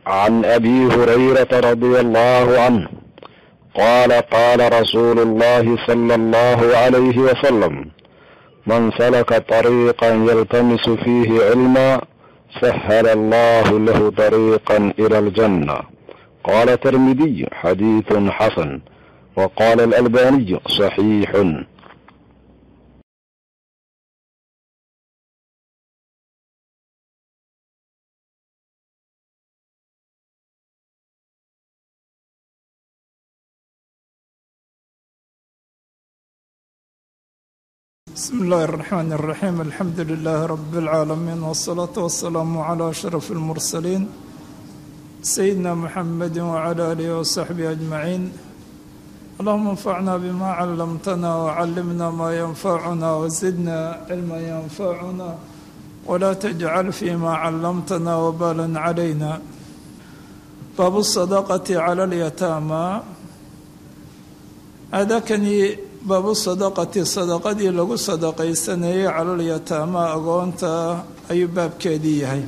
عن ابي هريره رضي الله عنه قال قال رسول الله صلى الله عليه وسلم من سلك طريقا يلتمس فيه علما سهل الله له طريقا الى الجنه قال الترمذي حديث حسن وقال الالباني صحيح بسم الله الرحمن الرحيم الحمد لله رب العالمين والصلاة والسلام على أشرف المرسلين سيدنا محمد وعلى آله وصحبه أجمعين اللهم انفعنا بما علمتنا وعلمنا ما ينفعنا وزدنا علما ينفعنا ولا تجعل فيما علمتنا وبالا علينا باب الصدقة على اليتامى هذا كان baabu sadaqati sadaqadii lagu sadaqaysanayay calalyataama agoonta ayuu baabkeedii yahay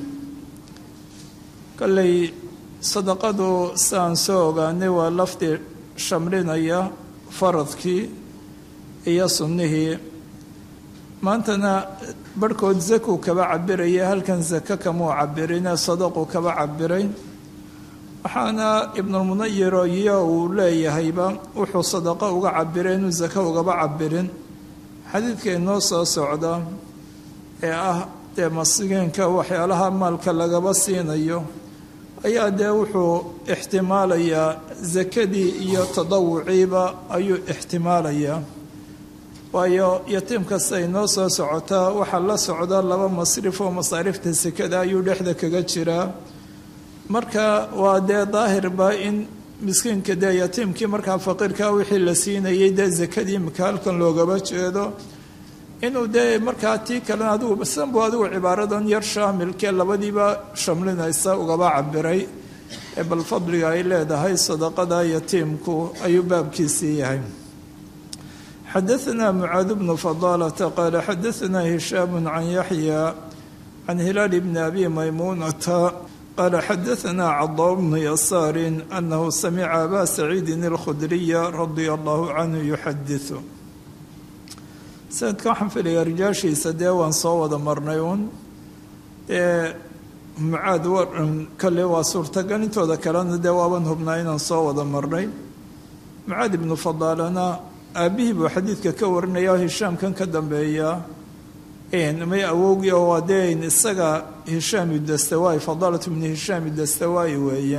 kolley sadaqadu siaan soo ogaanay waa lafdi shamlinaya faradkii iyo sunnihii maantana barhkood zakuu kaba cabiraya halkan zake kamuu cabirine sadaquu kaba cabiray waxaana ibnulmunayiro iyo uu leeyahayba wuxuu sadaqo uga cabiray inuu zake ugaba cabirin xadiidka inoo soo socda ee ah dee masigiinka waxyaalaha maalka lagaba siinayo ayaa dee wuxuu ixtimaalayaa sakadii iyo tadawuciiba ayuu ixtimaalayaa waayo yatiim kasta inoo soo socotaa waxaa la socda laba masrif oo masaarifta sekada ayuu dhexda kaga jiraa marka waa dee daahirba in miskiinka dee yatiimkii markaa faqiirkaa wixii la siinayay dee zakadii imika halkan loogaba jeedo inuu dee markaa tii kalena adigu sanbu adigu cibaaradan yar shaamilkee labadiiba shamlinaysa ugaba cabiray ee bal fadliga ay leedahay sadaqada yatiimku ayuu baabkiisii yahay xadaثna mucaad bnu fadaalata qaala xadaثna hishaam can yaxya can hilaal bni abi maymuunata قال xdثna cضا بن يسار أنه سمع أbا سعيid الkhdري رضي الله عنه يxadiث sanadka waxaan filaya rijaashiisa dee waan soo wada marnay un dee mucaad kale waa suurtagal intooda kalena dee waaban hubnaa inaan soo wada marnay mucaad ibnu fadaalana aabihii buu xadiidka ka warinaya hishaamkan ka dambeeya may awowgii oo waa dee isaga hishaam dastawaay fadaalat bni hishaam dastawaay weeye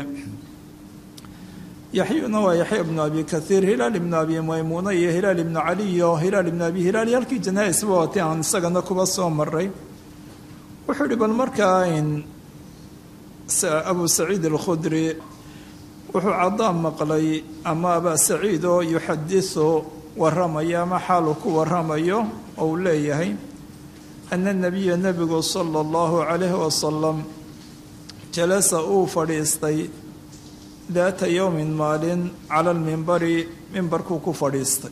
yaxyuna waa yaxya ibnu abi kaiir hilaal ibnu abi maymuuna iyo hilaal ibnu cali iyo hilaal ibnu abi hilaal iyo halkii janaa-isba waatay aan isagana kuba soo maray wuxuu ihi bal markaa abu saciid alkhudri wuxuu cadaan maqlay ama abaa saciid oo yuxadisu waramaya ama xaalu ku waramayo oo uu leeyahay ana nabiya nebigu sala allahu calayhi wasalam jalasa uu fadhiistay daata yowmin maalin cala lmimbari mimbarkuu ku fadhiistay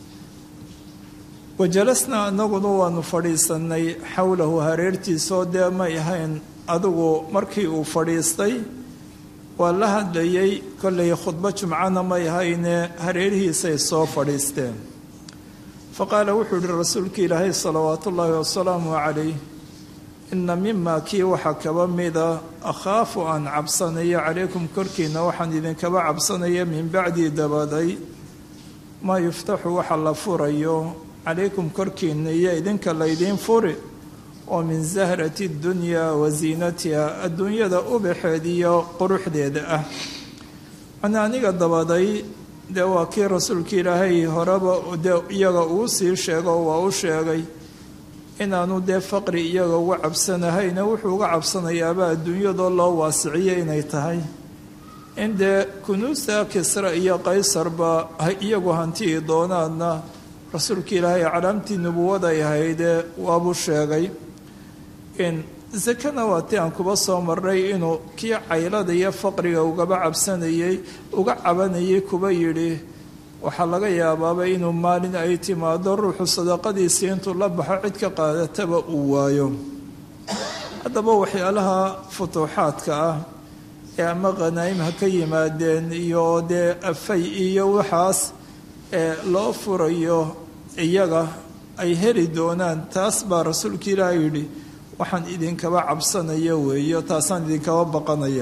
wa jalasnaa anaguna waanu fadhiisanay xowlahu hareertiisoo dee may ahayn adigu markii uu fadhiistay waa la hadlayay kollay khudbo jumcana may ahayne hareerihiisay soo fadhiisteen faqaala wuxuu yihi rasuulka ilaahay salawaatu ullaahi wasalaamu calayh ina mima kii waxaa kaba mida akhaafu aan cabsanayo calaykum korkiina waxaan idinkaba cabsanaya min bacdii dabaday maa yuftaxu waxa la furayo calaykum korkiina iyo idinka laydiin furi oo min zahrati dunyaa wa ziinatiha adduunyada ubaxeed iyo quruxdeeda ah mana aniga dabaday dee waa kii rasuulka ilaahay horeba dee iyaga uu sii sheego waa u sheegay inaanu dee faqri iyaga uga cabsanahayna wuxuu uga cabsanayaaba adduunyadoo loo waasiciyo inay tahay in dee kunuusta kisra iyo qaysarba iyagu hantii doonaadna rasuulka ilaahay calaamtii nubuwaday ahaydee waabuu sheegay in sakana waa ti aan kuba soo marnay inuu kii caylada iyo faqriga ugaba cabsanayey uga cabanayay kuba yidhi waxaa laga yaabaaba inuu maalin ay timaado ruuxu sadaqadiisii intuu la baxo cid ka qaadataba uu waayo haddaba waxyaalaha futuuxaadka ah ee ama khanaa'im ha ka yimaadeen iyo dee afay iyo waxaas ee loo furayo iyaga ay heli doonaan taas baa rasuulka ilaah yidhi waxaan idinkaba cabsanaya weeyo taasaan idinkaba baqanaya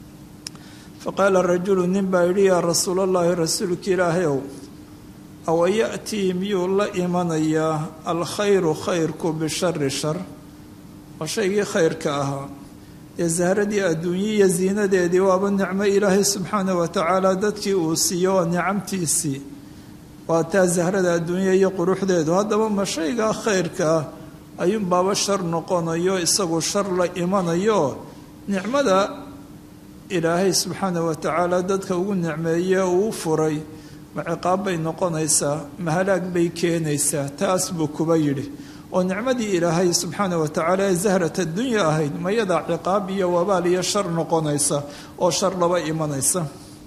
fa qaala rajulu nin baa yidhi yaa rasuulallaahi rasuulka ilaahayow awa ya'tii miyuu la imanayaa alkhayru khayrku bishari shar waa shaygii khayrka ahaa ee sahradii adduunye iyo ziinadeedii waaba nicmo ilaahay subxaana wa tacaala dadkii uu siiyo waa nicamtiisii waa taa sahrada adduunya iyo quruxdeedu haddaba ma shaygaa khayrkaa ayuunbaaba shar noqonayo isagu shar la imanayo nicmada ilaahay subxaana wa tacaala dadka ugu nicmeeye uu furay ma ciqaab bay noqonaysaa ma halaag bay keenaysaa taas buu kuba yidhi oo nicmadii ilaahay subxaana wa tacaala ee zahrat addunya ahayd mayadaa ciqaab iyo wabaal iyo shar noqonaysa oo shar laba imanaysa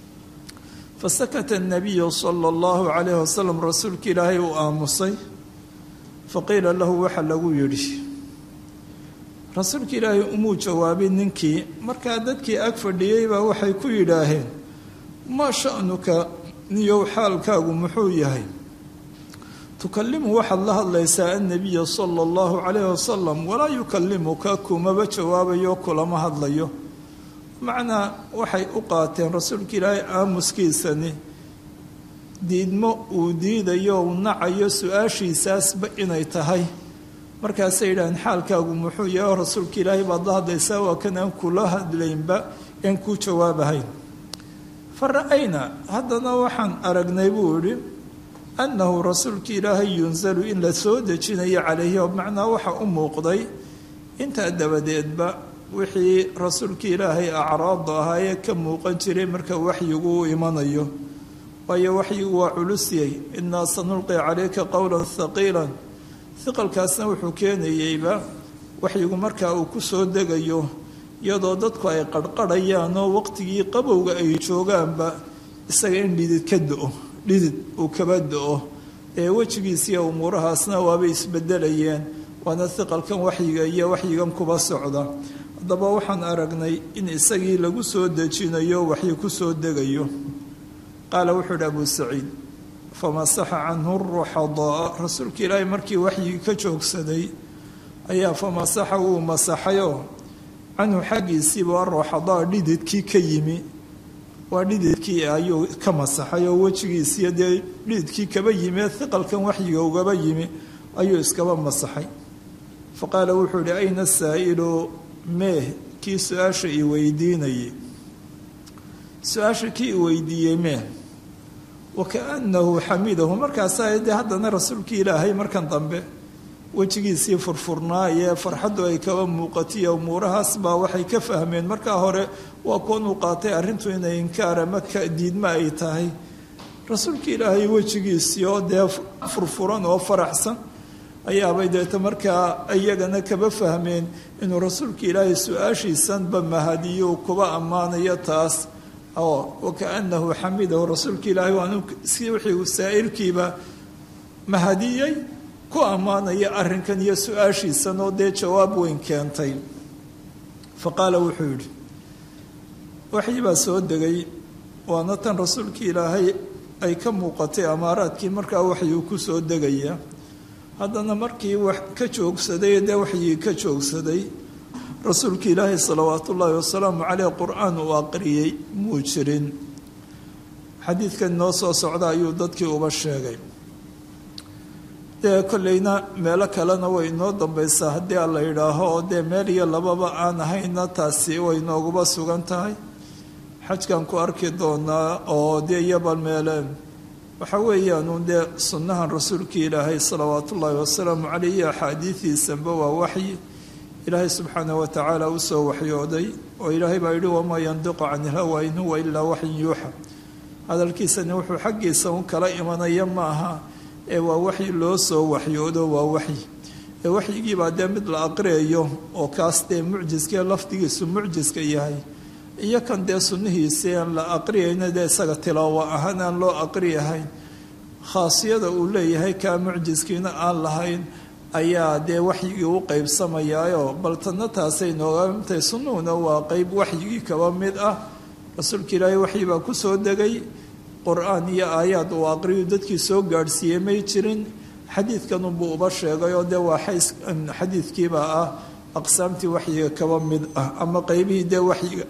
fasakata anabiyu sala allahu calayhi wasalam rasuulka ilaahay uu aamusay faqiila lahu waxa lagu yidhi rasuulka ilaahay umuu jawaabin ninkii markaa dadkii ag fadhiyey baa waxay ku yidhaaheen maa sha'nuka niyow xaalkaagu muxuu yahay tukalimu waxaad la hadlaysaa annabiya sala allahu calayhi wasalam walaa yukalimuka kumaba jawaabayo kulama hadlayo macnaa waxay u qaateen rasuulka ilaahay aamuskiisani diidmo uu diidayo uu nacayo su-aashiisaasba inay tahay markaasay yidhaaheen xaalkaagu muxuu yahay rasuulka ilaahay baad la hadlaysaa waa kan aan kula hadlaynba aan kuu jawaabahayn fa ra-ayna haddana waxaan aragnay buu idhi annahu rasuulka ilaahay yunzalu in la soo dejinayo calayhi oo macnaa waxa u muuqday intaa dabadeedba wixii rasuulka ilaahay acraada ahaa ee ka muuqan jiray marka waxyigu u imanayo waayo waxyigu waa culusyay innaa sanulqi calayka qowlan haqiilan hiqalkaasna wuxuu keenayeyba waxyigu markaa uu ku soo degayo iyadoo dadku ay qarhqarhayaan oo waqtigii qabowga ay joogaanba isaga in dhidid ka do-o dhidid uu kaba do-o ee wejigiisiiyo umuurahaasna waabay isbedelayeen waana hiqalkan waxyiga iyo waxyigan kuba socda haddaba waxaan aragnay in isagii lagu soo dejinayo waxyi ku soo degayo qaala wuxuu idhi abuu saciid famasaxa canhu ruxadaa rasuulka ilaahay markii waxyigii ka joogsaday ayaa famasaxa wuu masaxayoo canhu xaggiisiiba aruuxadaa dhididkii ka yimi waa dhididkii ayuu ka masaxay oo wejigiisiiyo dee dhididkii kaba yimi ee hiqalkan waxyiga ugaba yimi ayuu iskaba masaxay fa qaala wuxuu ihi ayna saa'ilu meeh kii su-aasha i weydiinayay su-aasha kii i weydiiyey meeh wakaannahu xamidahu markaasaa dee haddana rasuulkii ilaahay markan dambe wejigiisii furfurnaayee farxaddu ay kaba muuqatiyo umuurahaas baa waxay ka fahmeen markaa hore waa kuwan uu qaatay arrintu inay inkaara maka diidma ay tahay rasuulka ilaahay wejigiisii oo dee furfuran oo faraxsan ayaabay deeta markaa iyagana kaba fahmeen inuu rasuulka ilaahay su-aashiisanba mahadiyo kuba ammaanayo taas oo wakaanahu xamidahu rasuulka ilaahay waanu si wixii saa'ilkiiba mahadiyey ku ammaanaya arrinkan iyo su-aashiisan oo dee jawaab weyn keentay fa qaala wuxuu yidhi waxii baa soo degay waana tan rasuulka ilaahay ay ka muuqatay amaaraadkii markaa waxyuu ku soo degaya haddana markii wax ka joogsaday dee waxyii ka joogsaday rasuulka ilaahay salawaatu ullaahi wasalaamu caleyh qur-aan uu aqriyey muu jirin xadiidkan noo soo socda ayuu dadkii uba sheegay dee kollayna meelo kalena way inoo dambaysaa haddii a la yidhaaho oo dee meel iyo lababa aan ahayna taasi way nooguba sugan tahay xajkan ku arki doonaa oo dee iyobal meeleen waxa weeyaanuun dee sunnahan rasuulka ilaahay salawaatu ullaahi wasalaamu caleyh iyo axaadiidiisanba waa waxyi ilaahay subxaanah wa tacaala u soo waxyooday oo ilaahay baa yidhi wamaa yandiqu can ilhawa in huwa ilaa waxyin yuuxa hadalkiisani wuxuu xaggiisa un kala imanaya ma aha ee waa waxyi loo soo waxyoodo waa waxyi ee waxyigiibaa dee mid la aqriyayo oo kaas dee mucjiskee lafdigiisu mucjiska yahay iyo kan dee sunnihiisii aan la aqriyayna dee isaga tilaawo ahaan aan loo aqriyahayn khaasiyada uu leeyahay kaa mucjiskiina aan lahayn ayaa dee waxyigii u qeybsamayaayo bal tanna taasay noogaamtahay sunnuhuna waa qeyb waxyigii kaba mid ah rasuulka ilaahay waxyi baa ku soo degay qur-aan iyo aayaad uu aqriyu dadkii soo gaadhsiiyey may jirin xadiidkanunbuu uba sheegay oo dee waa xays xadiidkiibaa ah aqsaamtii waxyiga kaba mid ah ama qeybihii dee waxyiga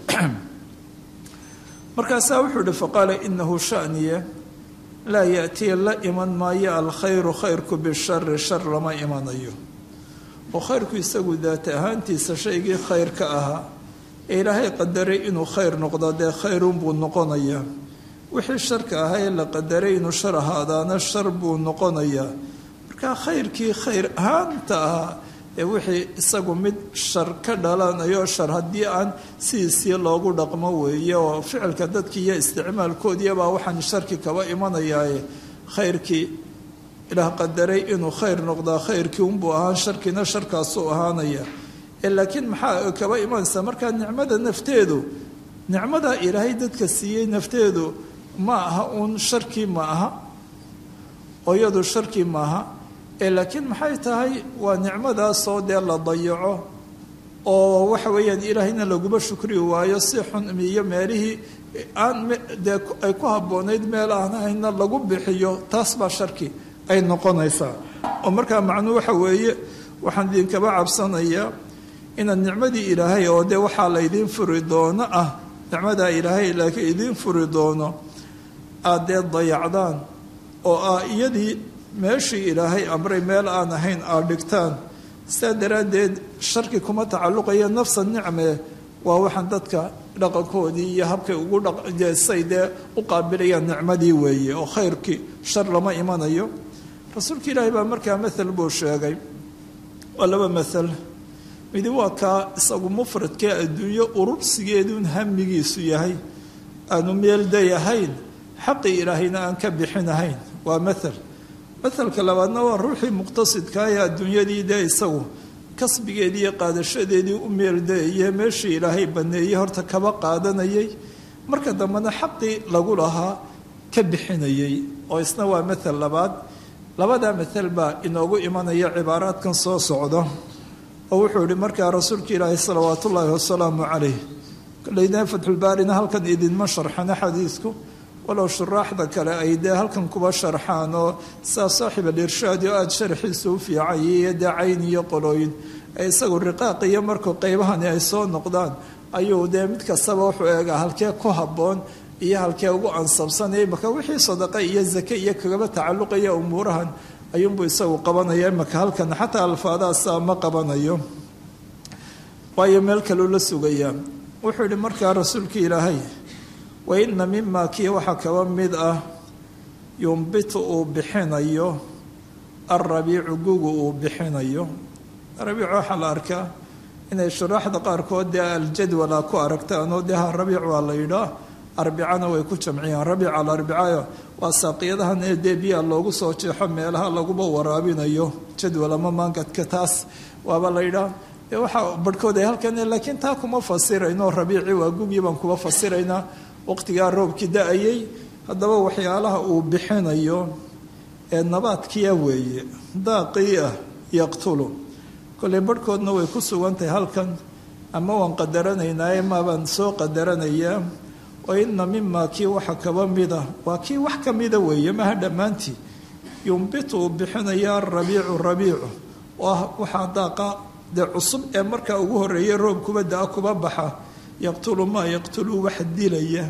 markaasaa wuxuu ihi faqaala inahu shaniye laa yaatiya la iman maayo alkhayru khayrku bishari shar lama imanayo oo khayrku isagu daata ahaantiisa shaygii khayr ka ahaa ee ilaahay qadaray inuu khayr noqdo dee khayrunbuu noqonayaa wixii sharka ahaa ee la qadaray inuu shar ahaadaana shar buu noqonayaa markaa khayrkii khayr ahaanta ahaa ee wixii isagu mid shar ka dhalanayo shar haddii aan sidiisii loogu dhaqmo weeye oo ficilka dadkii iyo isticmaalkoodiibaa waxaan sharki kaba imanayaaye khayrkii ilaah qadaray inuu khayr noqdaa khayrkii unbuu ahaan sharkiina sharkaasuu ahaanaya laakiin maxaa kaba imanaysaa markaa nicmada nafteedu nicmadaa ilaahay dadka siiyey nafteedu ma aha uun sharkii ma aha oo iyadu sharkii maaha laakiin maxay tahay waa nicmadaasoo dee la dayaco oo waxa weeyaan ilaahayna laguma shukri waayo si xun iyo meelihii aan dee ay ku habboonayd meel aan ahayna lagu bixiyo taas baa sharki ay noqonaysaa oo markaa macnuu waxa weeye waxaan idinkaba cabsanayaa inaad nicmadii ilaahay oo dee waxaa laydiin furi doono ah nicmadaa ilaahay laakiin idiin furi doono aad dee dayacdaan oo ah iyadii meeshii ilaahay amray meel aan ahayn aad dhigtaan sidaa daraaddeed sharki kuma tacalluqaya nafsa nicme waa waxaan dadka dhaqankoodii iyo habkay ugu dhaqsay dee u qaabilayaan nicmadii weeye oo khayrkii shar lama imanayo rasuulka ilaahay baa markaa mathal buu sheegay waa laba mathal midi waa kaa isagu mufradkee adduunyo urursigeeduun hamigiisu yahay aanu meelday ahayn xaqii ilaahayna aan ka bixinahayn waa mathal mahalka labaadna waa ruuxii muqtasidkaa ee adduunyadii dee isagu kasbigeedii iyo qaadashadeedii u meeldaeye meeshii ilaahay baneeyey horta kaba qaadanayay marka dambena xaqii lagu lahaa ka bixinayay oo isna waa mathal labaad labadaa mathal baa inoogu imanaya cibaaraadkan soo socda oo wuxuu ihi markaa rasuulka ilaahi salawaat ullaahi wasalaamu calayh kolleyna fatxulbaarina halkan idinma sharxana xadiidku walow shuraaxda kale ay dee halkan kuba sharxaan oo saa saaxib alirshaadi oo aada sharxiisa u fiicay iyo dee cayn iyo qolooyin ee isagu riqaaq iyo markuu qeybahani ay soo noqdaan ayuu dee mid kastaba wuxuu eegaa halkee ku habboon iyo halkee ugu ansabsanaya imaka wixii sadaqa iyo zake iyo kagaba tacalluqaya umuurahan ayuunbuu isagu qabanaya imaka halkan xataa alfaadaasa ma qabanayo waayo meel kaleu la sugayaa wuxuu yihi markaa rasuulka ilaahay wa ina mima kii waxaa kaba mid ah yumbitu uu bixinayo alrabiicu gugu uu bixinayo rabiic waxaa la arkaa inay shuraaxda qaarkood dee aljadwala ku aragtaanoo dee ha rabiic waa la yidhaa arbicana way ku jamciyaan rabiic alarbicayo waa saaqiyadahan ee dee biyaa loogu soo jeexo meelaha laguba waraabinayo jadwal ama maangadka taas waaba la yidhaa dee waxaa barhkood ay halkan laakiin taa kuma fasirayno rabiici waa gugii baan kuma fasiraynaa waqtigaa roobkii da-ayay haddaba waxyaalaha uu bixinayo ee nabaadkiya weeye daaqii ah yaqtulu kolley barhkoodna way ku sugan tahay halkan ama waan qadaranaynaaye maabaan soo qadaranayaa oo ina mima kii waxa kaba mida waa kii wax ka mida weeye maha dhammaantii yumbitu uu bixinaya arabiicu rabiicu oo ah waxaa daaqa dee cusub ee markaa ugu horreeyay roob kuba da-a kuba baxa yaqtulu maa yaqtulu wax dilaya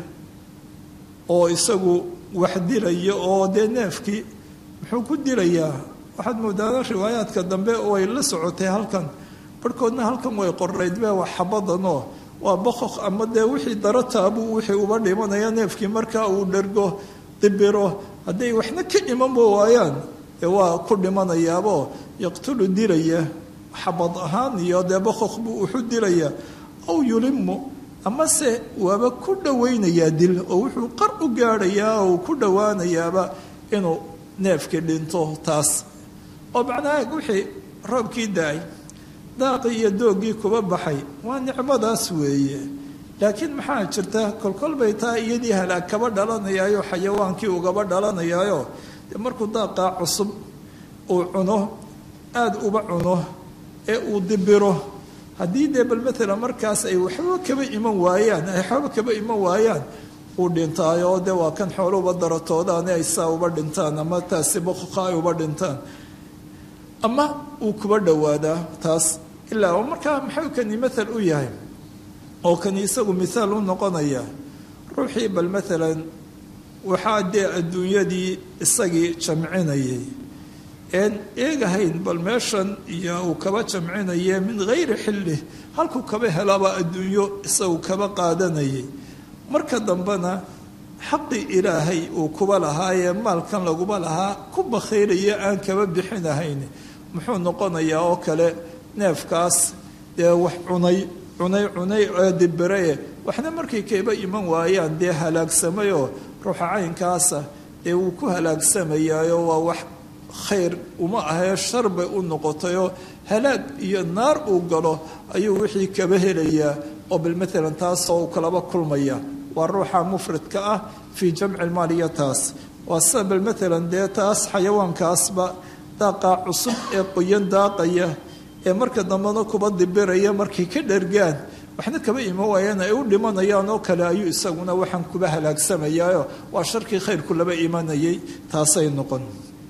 oo isagu wax dilaya oo dee neefkii muxuu ku dilayaa waxaad moodaana riwaayaadka dambe way la socotay halkan barhkoodna halkan way qornayd be wax xabadanoo waa boqoq ama dee wixii daro taabuu wixii uba dhimanaya neefkii markaa uu dhergo dibiro hadday waxna ka imanba waayaan dee waa ku dhimanayaaboo yaqtulu dilaya xabad ahaan iyo dee boqoq buu wuxu dilayaa aw yulimu amase waaba ku dhowaynayaa dil oo wuxuu qar u gaadhayaa oo ku dhowaanayaaba inuu neefkii dhinto taas oo macnaha wixii roobkii da-ay daaqii iyo doogii kuba baxay waa nicmadaas weeye laakiin maxaa jirta kolkol bay taa iyadii halaag kaba dhalanayaayo xayawaankii ugaba dhalanayaayo dee markuu daaqaa cusub uu cuno aada uba cuno ee uu dibiro haddii dee bal maalan markaas ay waxba kaba iman waayaan ay waxba kaba iman waayaan uu dhintaayo oo dee waa kan xooluba daratoodaani ay saa uba dhintaan ama taasi boqoqa ay uba dhintaan ama uu kuba dhowaadaa taas ilaa oo markaa maxuu kani mathal u yahay oo kani isagu mithaal u noqonaya ruuxii bal maalan waxaa dee adduunyadii isagii jamcinayay een eegahayn bal meeshan iyo uu kaba jamcinaye min hayri xilli halkuu kaba helaba adduunyo isagu kaba qaadanayay marka dambena xaqii ilaahay uu kuba lahaayee maalkan laguba lahaa ku bakhayraya aan kaba bixinahayn muxuu noqonayaa oo kale neefkaas dee wax cunay cunay cunay ee dibirae waxna markay kaba iman waayaan dee halaagsamayoo ruuxa caynkaasa dee wuu ku halaagsamayaayo waa wax khayr uma ahee shar bay u noqotayoo halaag iyo naar uu galo ayuu wixii kaba helayaa oo bal maalan taasoo uu kalaba kulmaya waa ruuxa mufridka ah fii jamci lmaaliya taas waa sida bal maalan dee taas xayawaankaasba daaqaa cusub ee qoyan daaqaya ee marka dambena kuba dibiraya markay ka dhergaan waxna kaba iman waayaan ay u dhimanayaan oo kale ayuu isaguna waxaan kuba halaagsamayaayo waa sharkii khayrku laba imanayay taasay noqon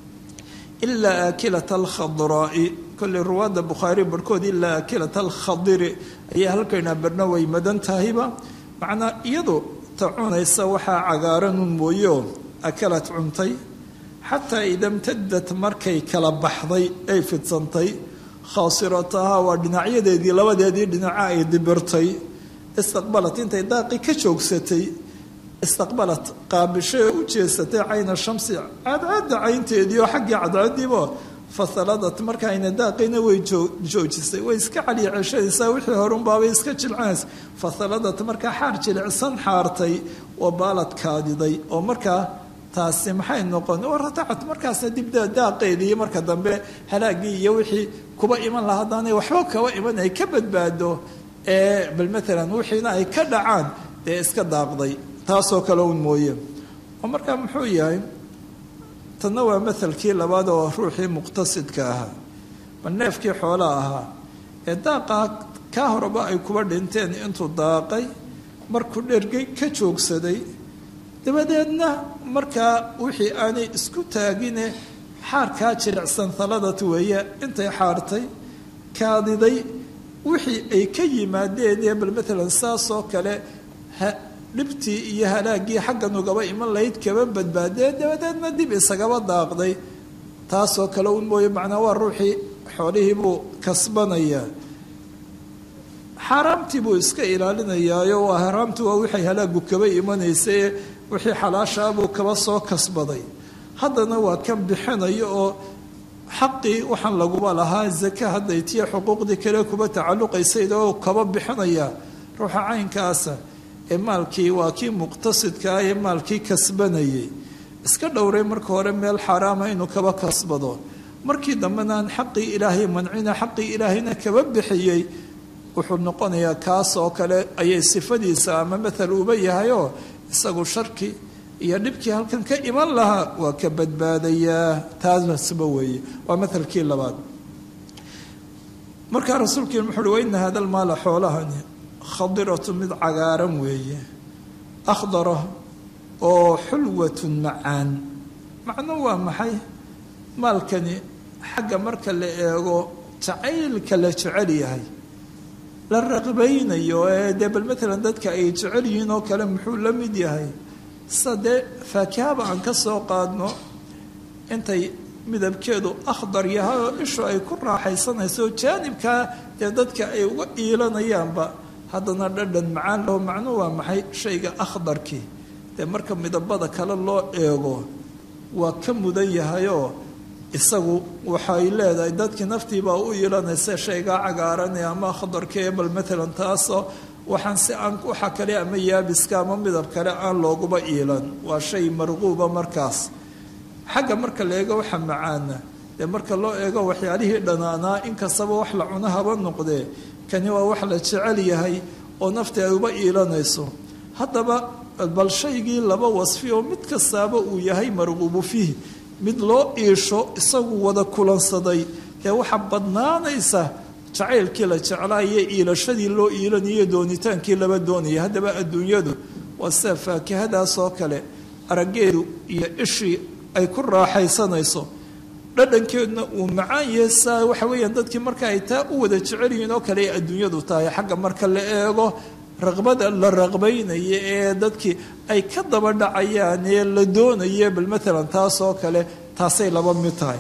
ilaa aakilata alkhadraa'i kolley ruwaadda bukhaari barhkood ilaa aakilata alkhadiri ayaa halkaynaa barna way madan tahayba macnaa iyadu ta cunaysa waxaa cagaaranun mooyeo akalad cuntay xataa ida mtadat markay kala baxday ay fidsantay khaasirataha waa dhinacyadeedii labadeedii dhinaca ay dibirtay istaqbalat intay daaqi ka joogsatay istaqbalat qaabishay oo u jeesatay cayna shamsi cadcadda caynteedii oo xaggii cadcadiibo fasaladat markaayna daaqina way joojisay way iska caliya ceshadaysaa wixii horunbaabay iska jilcanaysa fasaladat markaa xaar jilicsan xaartay oo baalad kaadiday oo markaa taasi maxay noqon waratacat markaasna dibda daaqeedii marka dambe halaagii iyo wixii kuba iman laha haddaanay waxba kaba iman ay ka badbaado ee bal maalan wixiina ay ka dhacaan dee iska daaqday taasoo kale un mooye oo markaa muxuu yahay tanna waa mahalkii labaad oo ruuxii muqtasidka ahaa bal neefkii xoolaa ahaa ee daaqaa kaa horeba ay kuba dhinteen intuu daaqay markuu dhergay ka joogsaday dabadeedna markaa wixii aanay isku taagine xaarkaa jilicsan haladat weeye intay xaartay kaadiday wixii ay ka yimaadeen ee bal maalan saasoo kale dhibtii iyo halaagii xaggan ugaba iman lahayd kaba badbaadee dabadeedna dib isagaba daaqday taasoo kale un mooye macnaa waa ruuxii xoolihii buu kasbanayaa xaaraamtii buu iska ilaalinayaayo waa haraamtu waa wixay halaagu kaba imanaysae wixii xalaashaabuu kaba soo kasbaday haddana waa kan bixinayo oo xaqii waxaan laguba lahaa zaka hadday tiya xuquuqdii kale kuba tacalluqaysayda oo kaba bixinaya ruuxa caynkaasa ee maalkii waa kii muqtasidka ah ee maalkii kasbanayay iska dhowray marka hore meel xaaraama inuu kaba kasbado markii dambena aan xaqii ilaahay mancina xaqii ilaahayna kaba bixiyey wuxuu noqonayaa kaas oo kale ayay sifadiisa ama mathal uba yahayoo isagu sharki iyo dhibkii halkan ka iman lahaa waa ka badbaadayaa taasba weeye waa mathalkii labaad markaa rasuulkiin wuxu uhi waina hada lmaala xoolahani khadiratu mid cagaaran weeye akhdara oo xulwatun macaan macno waa maxay maalkani xagga marka la eego jacaylka la jecel yahay la raqbaynayo ee dee bal maalan dadka ay jecel yihiin oo kale muxuu la mid yahay sida dee faakihaba aan ka soo qaadno intay midabkeedu akhdar yahay oo ishu ay ku raaxaysanayso jaanibkaa dee dadka ay uga iilanayaanba haddana dhadhan macaan laho macnuu waa maxay shayga akhdarkii dee marka midabada kale loo eego waa ka mudan yahayoo isagu waxay leedahay dadkii naftiibaa u iilanaysa shaygaa cagaaranee ama akhdarkee bal maalan taasoo waxaan si aan waxa kale ama yaabiska ama midab kale aan looguba iilan waa shay marquuba markaas xagga marka la eego waxa macaana dee marka loo eego waxyaalihii dhanaanaa inkastaba wax la cuno haba noqdee kani waa wax la jecel yahay oo nafti ay uba iilanayso haddaba bal shaygii laba wasfi oo mid kastaaba uu yahay marquubu fiih mid loo iisho isagu wada kulansaday dee waxaa badnaanaysa jacaylkii la jeclaa iyo iilashadii loo iilanayo doonitaankii laba doonaya haddaba adduunyadu waa sida faakihadaas oo kale araggeedu iyo ishii ay ku raaxaysanayso dhadhankeeduna uu macaan yahay saa waxa weeyaan dadkii marka ay taa u wada jecel yihiin oo kale ay adduunyadu tahay xagga marka la eego raqbada la raqbaynaya ee dadkii ay ka daba dhacayaan ee la doonaya bal maalan taas oo kale taasay laba mid tahay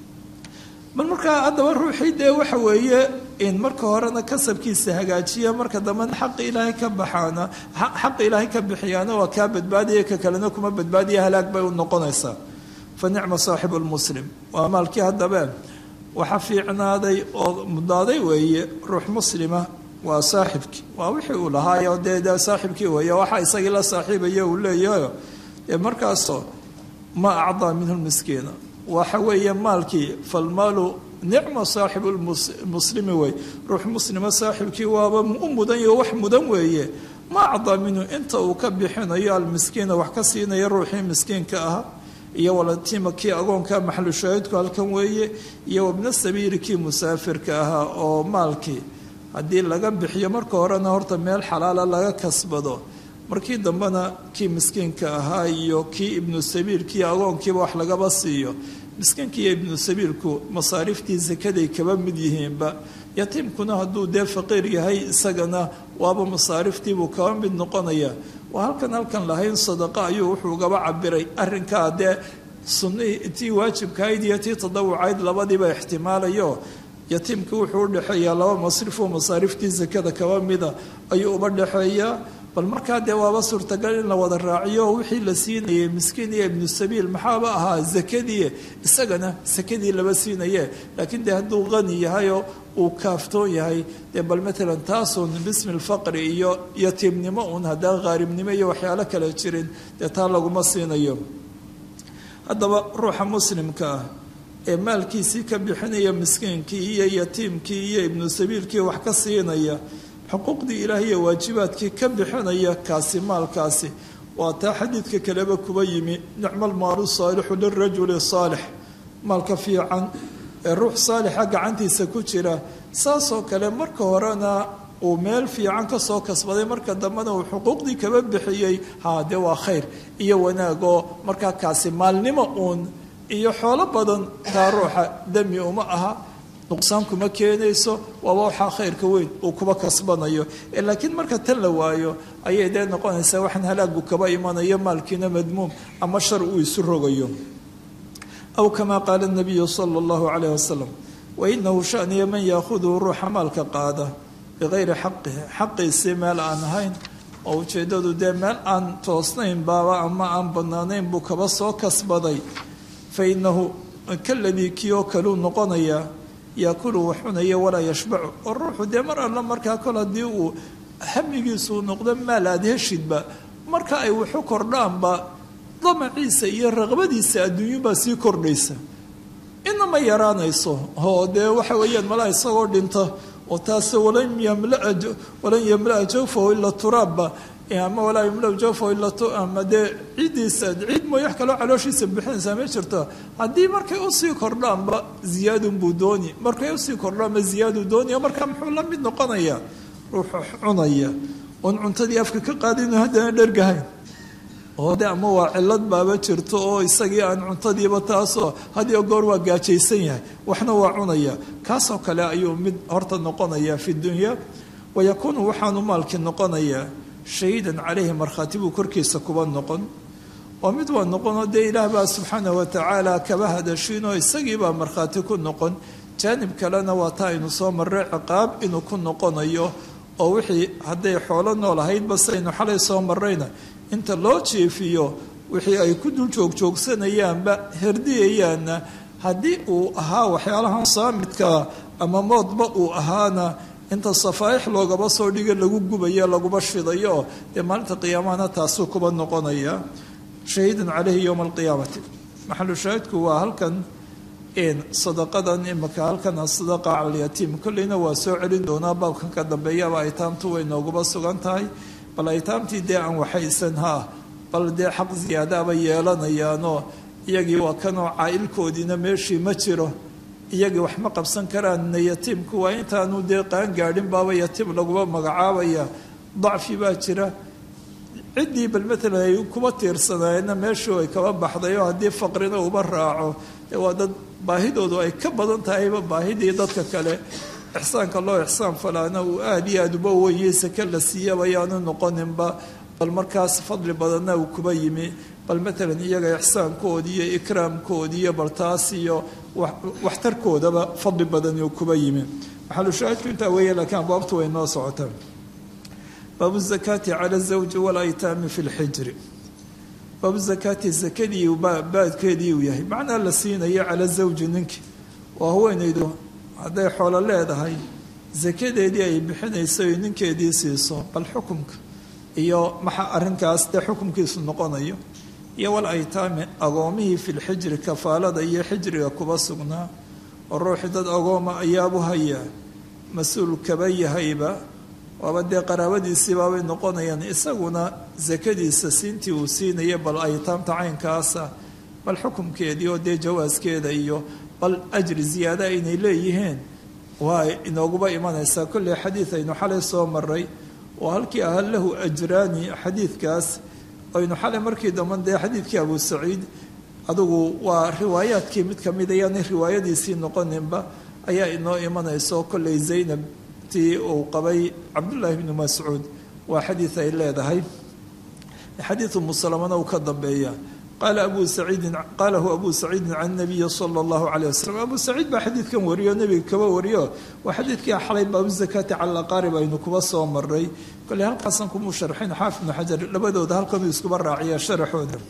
bal markaa haddaba ruuxii dee waxa weeye in marka horena kasabkiisa hagaajiya marka dambena xaqa ilaahay ka baxaana xaqa ilaahay ka bixiyaana waa kaa badbaadaya ka kalena kuma badbaadiya halaag bay u noqonaysaa fa nicma saaxibu lmuslim waa maalkii haddaba waxa fiicnaaday oo mudnaaday weeye ruux muslima waa saaxibkii waa wixii uu lahaayo dee de saaxibkii weeye waxa isagii la saaxiibaya uu leeyahayo dee markaasoo ma acdaa minhu lmiskiina waxa weeye maalkii falmaalu nicma saaxibu muslimi wey ruux muslima saaxibkii waaba u mudan yaho wax mudan weeye ma acdaa minhu inta uu ka bixinayo almiskiina wax ka siinaya ruuxii miskiinka ahaa iyo walatiima kii agoonka maxalu shaahidku halkan weeye iyo wabna sabiili kii musaafirka ahaa oo maalkii haddii laga bixiyo marka horena horta meel xalaala laga kasbado markii dambena kii miskiinka ahaa iyo kii ibnu sabiil kii agoonkiiba wax lagaba siiyo miskiinka iyo ibnu sabiilku masaariiftii sakaday kaba mid yihiinba yatiimkuna hadduu dee faqiir yahay isagana waaba masaariiftiibuu kaba mid noqonaya waa halkan halkan lahayn sadaqa ayuu wuxuu gaba cabiray arrinkaa dee sunihii tii waajibkahayd iyo tii tadawucayd labadiiba ixtimaalayo yatiimka wuxuu udhexeeyaa laba masrif oo masaariiftii sakada kaba mida ayuu uba dhexeeyaa bal markaa dee waaba suurtagal in la wada raaciyo wixii la siinayay miskiin iyo ibnu sabiil maxaaba ahaa zakadii isagana sakadii laba siinaye laakiin dee hadduu qani yahayoo uu kaaftoon yahay dee bal maalan taasun bismi lfaqri iyo yatiimnimo uun haddaan qaaribnimo iyo waxyaalo kale jirin dee taa laguma siinayo haddaba ruuxa muslimka ah ee maalkiisii ka bixinaya miskiinkii iyo yatiimkii iyo ibnu sabiilkii wax ka siinaya xuquuqdii ilaah iyo waajibaadkii ka bixinaya kaasi maalkaasi waa taa xadiidka kaleba kuba yimi nicmo almaalu saalixu lirajuli saalix maalka fiican ee ruux saalixa gacantiisa ku jira saasoo kale marka horena uu meel fiican kasoo kasbaday marka dambena uu xuquuqdii kaba bixiyey haa dee waa khayr iyo wanaagoo markaa kaasi maalnimo uun iyo xoolo badan taa ruuxa demi uma aha nuqsaan kuma keenayso waaba waxaa khayrka weyn uu kuba kasbanayo laakiin marka tan la waayo ayay dee noqonaysaa waxaan halaagu kaba imanayo maalkiina madmuum ama shar uu isu rogayo aw kamaa qaala nabiyu sala allahu calayh wasalam wainahu shaniya man yaahuduhu ruuxa maalka qaada bikayri xaqihi xaqiisii meel aan ahayn oo ujeeddadu dee meel aan toosnayn baaba ama aan bannaanayn buu kaba soo kasbaday fa inahu kaladii kii oo kaluu noqonayaa yaakulu wax cunaya walaa yashbacu oo ruuxu dee mar alla markaa kol haddii uu hamigiisuu noqdo maal aad heshidba marka ay waxu kordhaanba damaciisa iyo raqbadiisa adduunyubaa sii kordhaysa inama yaraanayso oo dee waxa weeyaan malaa isagoo dhinta oo taase walan yamlaa jawfahu ila turaabba ama walaa yamla jawfahu ila ama dee ciiddiisa ciid mooy wax kaloo calooshiisa bixinaysaa ma jirto haddii markay usii kordhaanba ziyaadunbuu dooni markay usii kordhaanba ziyaaduu doonaya markaa muxuu la mid noqonayaa ruuxa cunaya oon cuntadii afka ka qaadinu haddana dhergahayn oo de ama waa cilad baaba jirto oo isagii aan cuntadiiba taasoo hadiyo goor waa gaajaysan yahay waxna waa cunaya kaasoo kale ayuu mid horta noqonaya fi dunya wayakuunu waxaanu maalkii noqonayaa shahiidan caleyhi markhaati buu korkiisa kuba noqon oo mid waa noqonoo dee ilaah baa subxaanah watacaala kaba hadashiinoo isagiibaa markhaati ku noqon jaanib kalena waa taa aynu soo marray ciqaab inuu ku noqonayo oo wixii hadday xoolo nool ahaydba saynu xalay soo marrayna inta loo jeefiyo wixii ay ku dul joogjoogsanayaanba herdiyayaanna haddii uu ahaa waxyaalahan saamidkaa ama moodba uu ahaana inta safaaix loogaba soo dhiga lagu gubayo laguba shidayo dee maalinta qiyaamahana taasuu kuba noqonaya shahiidan caleyhi yowma alqiyaamati maxalu shaahidku waa halkan sadaqadan imika halkan sadaqa cala alyatiim kolleyna waa soo celin doonaa baabkan ka dambeeyaba aytaamtu way nooguba sugan tahay bal aytaamtii dee aan waxaysan haa bal dee xaq ziyaadaaba yeelanayaanoo iyagii waa kanoo caa-ilkoodiina meeshii ma jiro iyagii wax ma qabsan karaanna yatiimku waa intaanu dee qaan gaadhin baaba yatiim laguma magacaabaya dacfi baa jira ciddii bal matalan ay kuma tiirsanayeenna meeshuu ay kaba baxday oo haddii faqrina uba raaco ee waa dad baahidoodu ay ka badan tahayba baahidii dadka kale ixsaanka loo ixsaan falaana uu aada iyo aada uba weyey sake la siiyaba ayaanu noqoninba bal markaas fadli badanna uu kuba yimi bal matalan iyaga ixsaankoodi iyo ikraamkoodi iyo bal taas iyo waxtarkoodaba fadli badan uu kuba yimi maxalushaahidku intaa weeye laakiin abwaabtu way noo socotaan baabu zakaati cala zawji walaytaami fi lxijri baabu zakaati zakadii baadkeedii uu yahay macnaa la siinayo cala zawji ninkii oo haweenaydu hadday xoolo leedahay sakadeedii ay bixinayso ay ninkeedii siiso bal xukumka iyo maxa arrinkaas dee xukumkiisu noqonayo iyo wal aytaami agoomihii fi lxijri kafaalada iyo xijriga kuba sugnaa oo ruuxii dad agooma ayaabu hayaa mas-uul kaba yahayba waaba dee qaraabadiisii baabay noqonayaan isaguna sakadiisa siintii uu siinaya bal aytaamta caynkaasa bal xukumkeedii oo dee jawaaskeeda iyo bal ajri ziyaada inay leeyihiin waa inooguba imanaysaa kolley xadiid aynu xalay soo maray oo halkii ahaa lahu ajraani xadiidkaas aynu xalay markii damban dee xadiidkii abu saciid adugu waa riwaayaadkii mid kamid ayaanay riwaayadiisii noqoninba ayaa inoo imanayso kolley zaynab tii uu qabay cabdullaahi bnu mascuud waa xadiid ay leedahay xadiidu musalamana uu ka dambeeya qaala abu saciidin qaalahu abu saciidin can nabiyi sala allahu calayh wasalam abu saciid baa xadiidkan wariyo nebiga kaba wariyo waa xadiidkii xalay baabu zakaati cala aqaarib aynu kuba soo maray kolley halkaasan kumuu sharxin xaafid bnu xajar labadooda halkanuu iskuba raaciya sharaxooda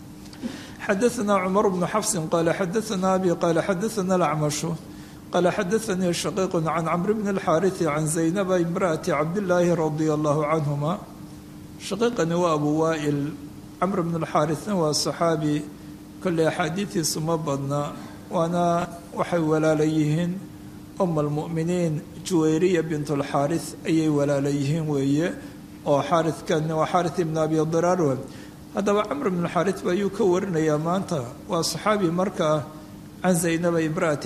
xadaثna cumar bnu xafsin qaala xadaثna abi qaala xadaثna alacmashu qaala xadaثanii shaqiiq can camr bni اlxaariثi can zaynaba imraأati cabdillaahi radia allahu canhuma shaqiiqani waa abu waa'il camr bn اlxaariثna waa saxaabi kolley axaadiidiisu ma badna waana waxay walaala yihiin uma almu'miniin juwayriya bint اlxaariث ayay walaala yihiin weeye oo xaarikan waa xaariث ibn abi diraar haddaba camr bn xaariث ba ayuu ka warinayaa maanta waa saxaabi markaa can zaynaba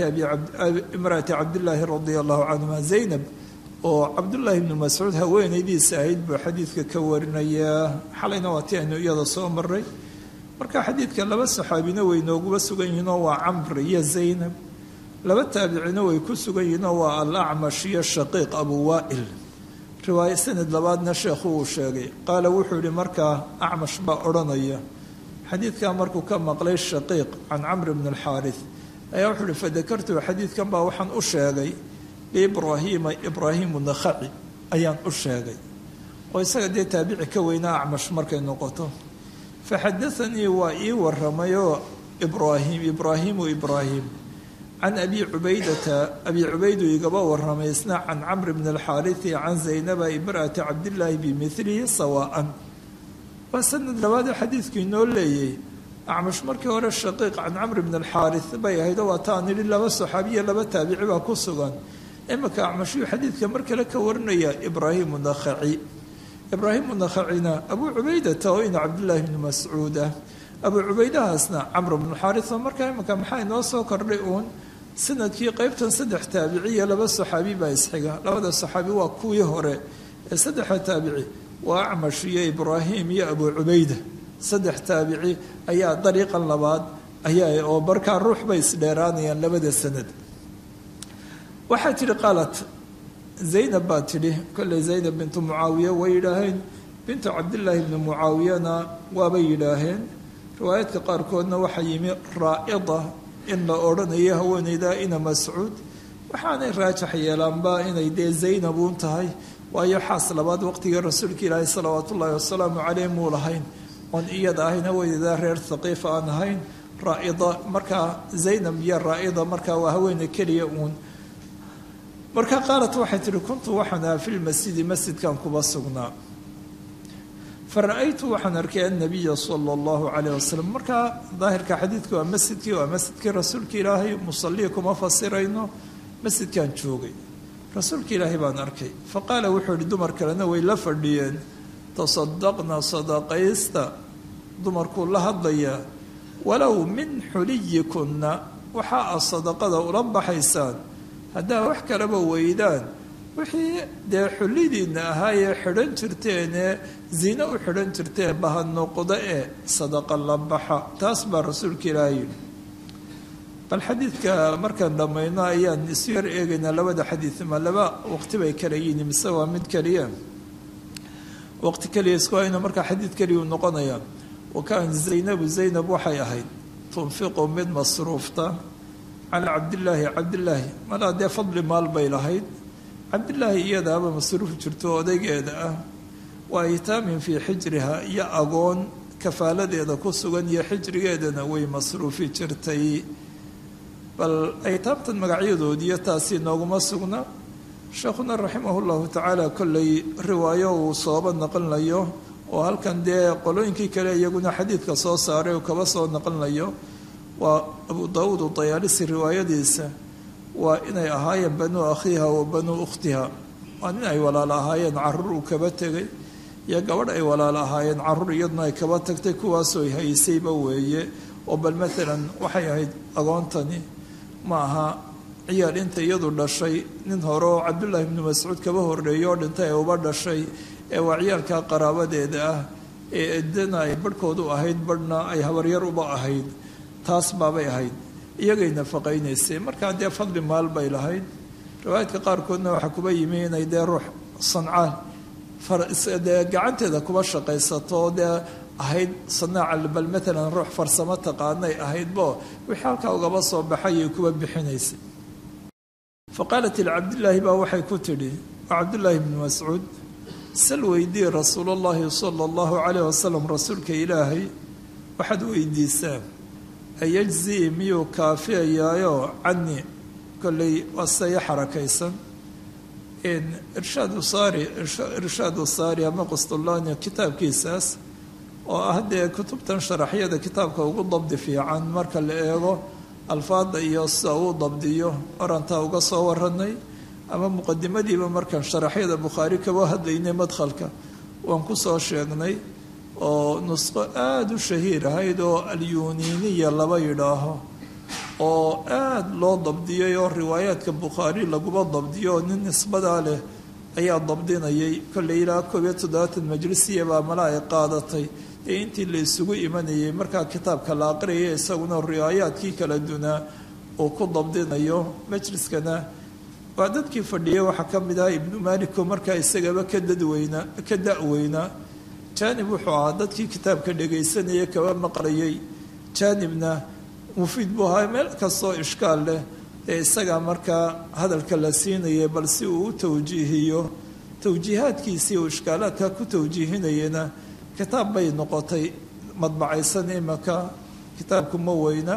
imraati cabdillaahi radia allahu canhuma zaynab oo cabdullaahi bnu mascuud haweenaydiisa ahayd buu xadiidka ka warinayaa xalayna waa ti aynu iyada soo maray marka xadiidkan laba saxaabina way nooguba sugan yihiinoo waa camr iyo zaynab laba taabicina way ku sugan yihiinoo waa alacmash iyo shaqiiq abu waa'il riwaayo sanad labaadna sheekhu uu sheegay qaala wuxuu yihi markaa acmash baa odhanaya xadiidkaa markuu ka maqlay shaqiiq can camr bni alxaariث ayaa wuxuu uhi fadakartu xadiidkan baa waxaan u sheegay liibraahiima ibraahimu nakhaci ayaan u sheegay oo isaga dee taabici ka weynaa acmash markay noqoto faxadaanii waa ii waramayoo ibraahim ibraahimu ibraahim can abi cubaydata abi cubaydu igaba waramay isna can camr bni alxaariثi can zaynaba imra'ati cabdillaahi bimilihi sawaa'an waa sanad labaadee xadiidku inoo leeyay acmash markii hore shaqiiq can camr bni alxaariث bay ahaydoo waa taan idhi laba saxaabiya laba taabici baa ku sugan imika acmashuu xadiidka mar kale ka warinaya ibraahimu nakhaci ibraahimu nakhacina abuu cubaydata oo ina cabdillaahi bni mascuud ah abuu cubaydahaasna camr bnu xaariث markaa imika maxaa inoo soo kordhay uun sanadkii qeybtan saddex taabiciya laba saxaabi baa isxiga labada saxaabi waa kuwii hore ee saddexa taabici waa acmash iyo ibraahim iyo abuu cubayda saddex taabici ayaa dariiqan labaad ayaa oo markaa ruux bay isdheeraanayaan labada sanad waxaa tidhi qaalat zaynab baa tidhi kolley zaynab bintu mucaawiya way yidhaaheen bintu cabdillaahi bni mucaawiyana waabay yidhaaheen riwaayaadka qaarkoodna waxaa yimi raa'ida in la odhanayo haweeneyda ina mascuud waxaanay raajax yeelaanba inay dee zaynab uun tahay waayo xaas labaad waqtigii rasuulka ilaahi salawaatu ullaahi wasalaamu caleyh muu lahayn oon iyada ahayn haweeneyda reer thaqiif aan ahayn raa'ida markaa zaynab iyo raa'ida markaa waa haweeney keliya uun markaa qaalat waxay tihi kuntu waxaan aha fi lmasjidi masjidkan kuba sugnaa fa ra-aytu waxaan arkay annabiya sala allahu calayh wasalam markaa daahirka xadiidka waa masjidkii waa masjidkii rasuulka ilaahay musalii kuma fasirayno masjidkan joogay rasuulka ilaahay baan arkay fa qaala wuxuu yihi dumar kalena way la fadhiyeen tasadaqna sadaqaysta dumarkuu la hadlayaa walow min xuliyikunna waxaa a sadaqada ula baxaysaan haddaa wax kalaba weydaan wixii dee xullidiinna ahaayee xidhan jirteenee zine u xidhan jirteen baha noqda ee sadaqa la baxa taas baa rasuulka ilaaha yidhi bal xadiidka markaan dhammayno ayaan isu yar eegaynaa labada xadiid ma laba waqti bay kala yihiin mise waa mid keliya waqti keliya isku hayno markaa xadiid keliyuu noqonaya wa kaan zaynabu zaynab waxay ahayd tunfiqu mid masruufta calaa cabdillaahi cabdillaahi malaa dee fadli maal bay lahayd cabdillaahi iyadaaba masruuf jirto odaygeeda ah waa itaamin fii xijriha iyo agoon kafaaladeeda ku sugan iyo xijrigeedana way masruufi jirtay bal aytaamtan magacyadoodiiyo taasi nooguma sugna sheekhuna raximah llahu tacaala kollay riwaayo uu sooba naqlinayo oo halkan dee qolooyinkii kale iyaguna xadiidka soo saaray uu kaba soo naqlinayo waa abu daawuud udayaalisi riwaayadiisa waa inay ahaayeen banuu akhiiha wa banuu ukhtiha waa nin ay walaalo ahaayeen caruur uu kaba tegay iyo gabadh ay walaalo ahaayeen caruur iyaduna ay kaba tagtay kuwaasoo haysayba weeye oo bal maalan waxay ahayd agoontani ma aha ciyaal inta iyadu dhashay nin hore oo cabdullaahi ibnu mascuud kaba horreeyay oo dhintay ee uba dhashay ee waa ciyaalka qaraabadeeda ah ee edana ay barhkoodu ahayd barhna ay habaryar uba ahayd taas baabay ahayd iyagay nafaqaynaysay markaa dee fadli maal bay lahayd riwaayadka qaarkoodna waxaa kuba yimi inay dee ruux sancaal dee gacanteeda kuba shaqaysato oo dee ahayd sanaaca bal maalan ruux farsamo taqaanay ahaydbo wixii halkaa ugaba soo baxayay kuba bixinaysay fa qaalat licabdillaahi baa waxay ku tidhi waa cabdullaahi bnu mascuud sal weydii rasuulullaahi sala allahu calayh wasalam rasuulka ilaahay waxaad weydiisaa ayajzii miyuu kaafiyayaayo cani kolley waa saya xarakaysan irshaadu saari irshaadu saari ama qustulaani kitaabkiisaas oo ah dee kutubtan sharaxyada kitaabka ugu dabdi fiican marka la eego alfaada iyo sida uu dabdiyo orantaa uga soo waranay ama muqadimadiiba markaan sharaxyada bukhaari kaba hadlaynay madkhalka waan ku soo sheegnay oo nusqo aada u shahiir ahayd oo alyuniiniya laba yidhaaho oo aada loo dabdiyay oo riwaayaadka bukhaari laguba dabdiyo oo nin nisbadaa leh ayaa dabdinayay kolley ilaa koob iyo toddobaatan majlisiya baa mala ay qaadatay ee intii la isugu imanayay markaa kitaabka la aqriyay isaguna riwaayaadkii kala dunaa uu ku dabdinayo majliskana waa dadkii fadhiyay waxaa ka mid ah ibnu maaliko markaa isagaba ka dadweynaa ka da-weynaa jaanib wuxuu ahaa dadkii kitaabka dhagaysanaya kaba maqlayay jaanibna mufiid buu ahaa meel kastoo ishkaal leh ee isagaa markaa hadalka la siinayay bal si uu u tawjiihiyo tawjiihaadkiisii uu ishkaalaadka ku tawjiihinayana kitaab bay noqotay madbacaysan imaka kitaabku ma weyna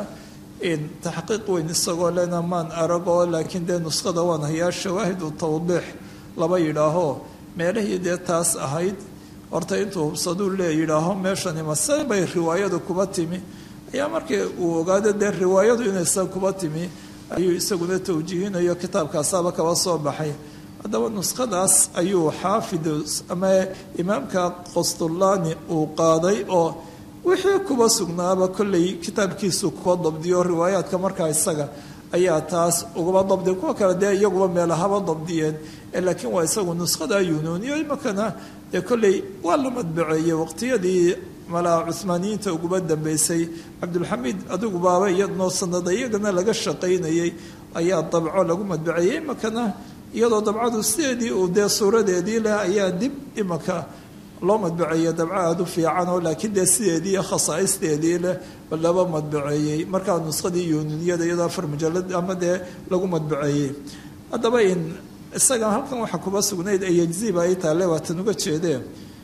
taxqiiq weyn isagoo lena maan aragoo laakiin dee nuskhada waan hayaa shawaahidu tawdiix laba yidhaaho meelahii dee taas ahayd horta intuu hubsaduu lee yidhaaho meeshani mase bay riwaayadu kuba timi ayaa markii uu ogaado dee riwaayadu inaysan kuba timi ayuu isaguna tawjiihinayo kitaabkaasaaba kaba soo baxay haddaba nuskhadaas ayuu xaafid ama imaamka qostullaani uu qaaday oo wixii kuba sugnaaba kolley kitaabkiisu kuwa dabdiyo riwaayaadka markaa isaga ayaa taas ugaba dabdiya kuwa kale dee iyaguba meelahaba dabdiyeen laakiin waa isagu nuskhada yunuuniyo imakana dee kolley waa la madbaceeyey waqtiyadii malaa cuhmaaniyiinta uguba dambeysay cabdulxamiid adigu baaba iyadnoo sanada iyagana laga shaqaynayay ayaa dabco lagu madbaceeyey imakana iyadoo dabcadu sideedii uu dee suuradeedii leh ayaa dib imaka loo madbaceeyey dabco aada u fiican oo laakiin dee sideedii khasaa'isteedii leh laba madbaceeyey markaa nuskhadii yuununiyada iyadoo afar mujalad ama dee lagu madbaceeyey haddaba in isaga halkan waxaa kuba sugnayd ayajziba ay taale waatan uga jeedee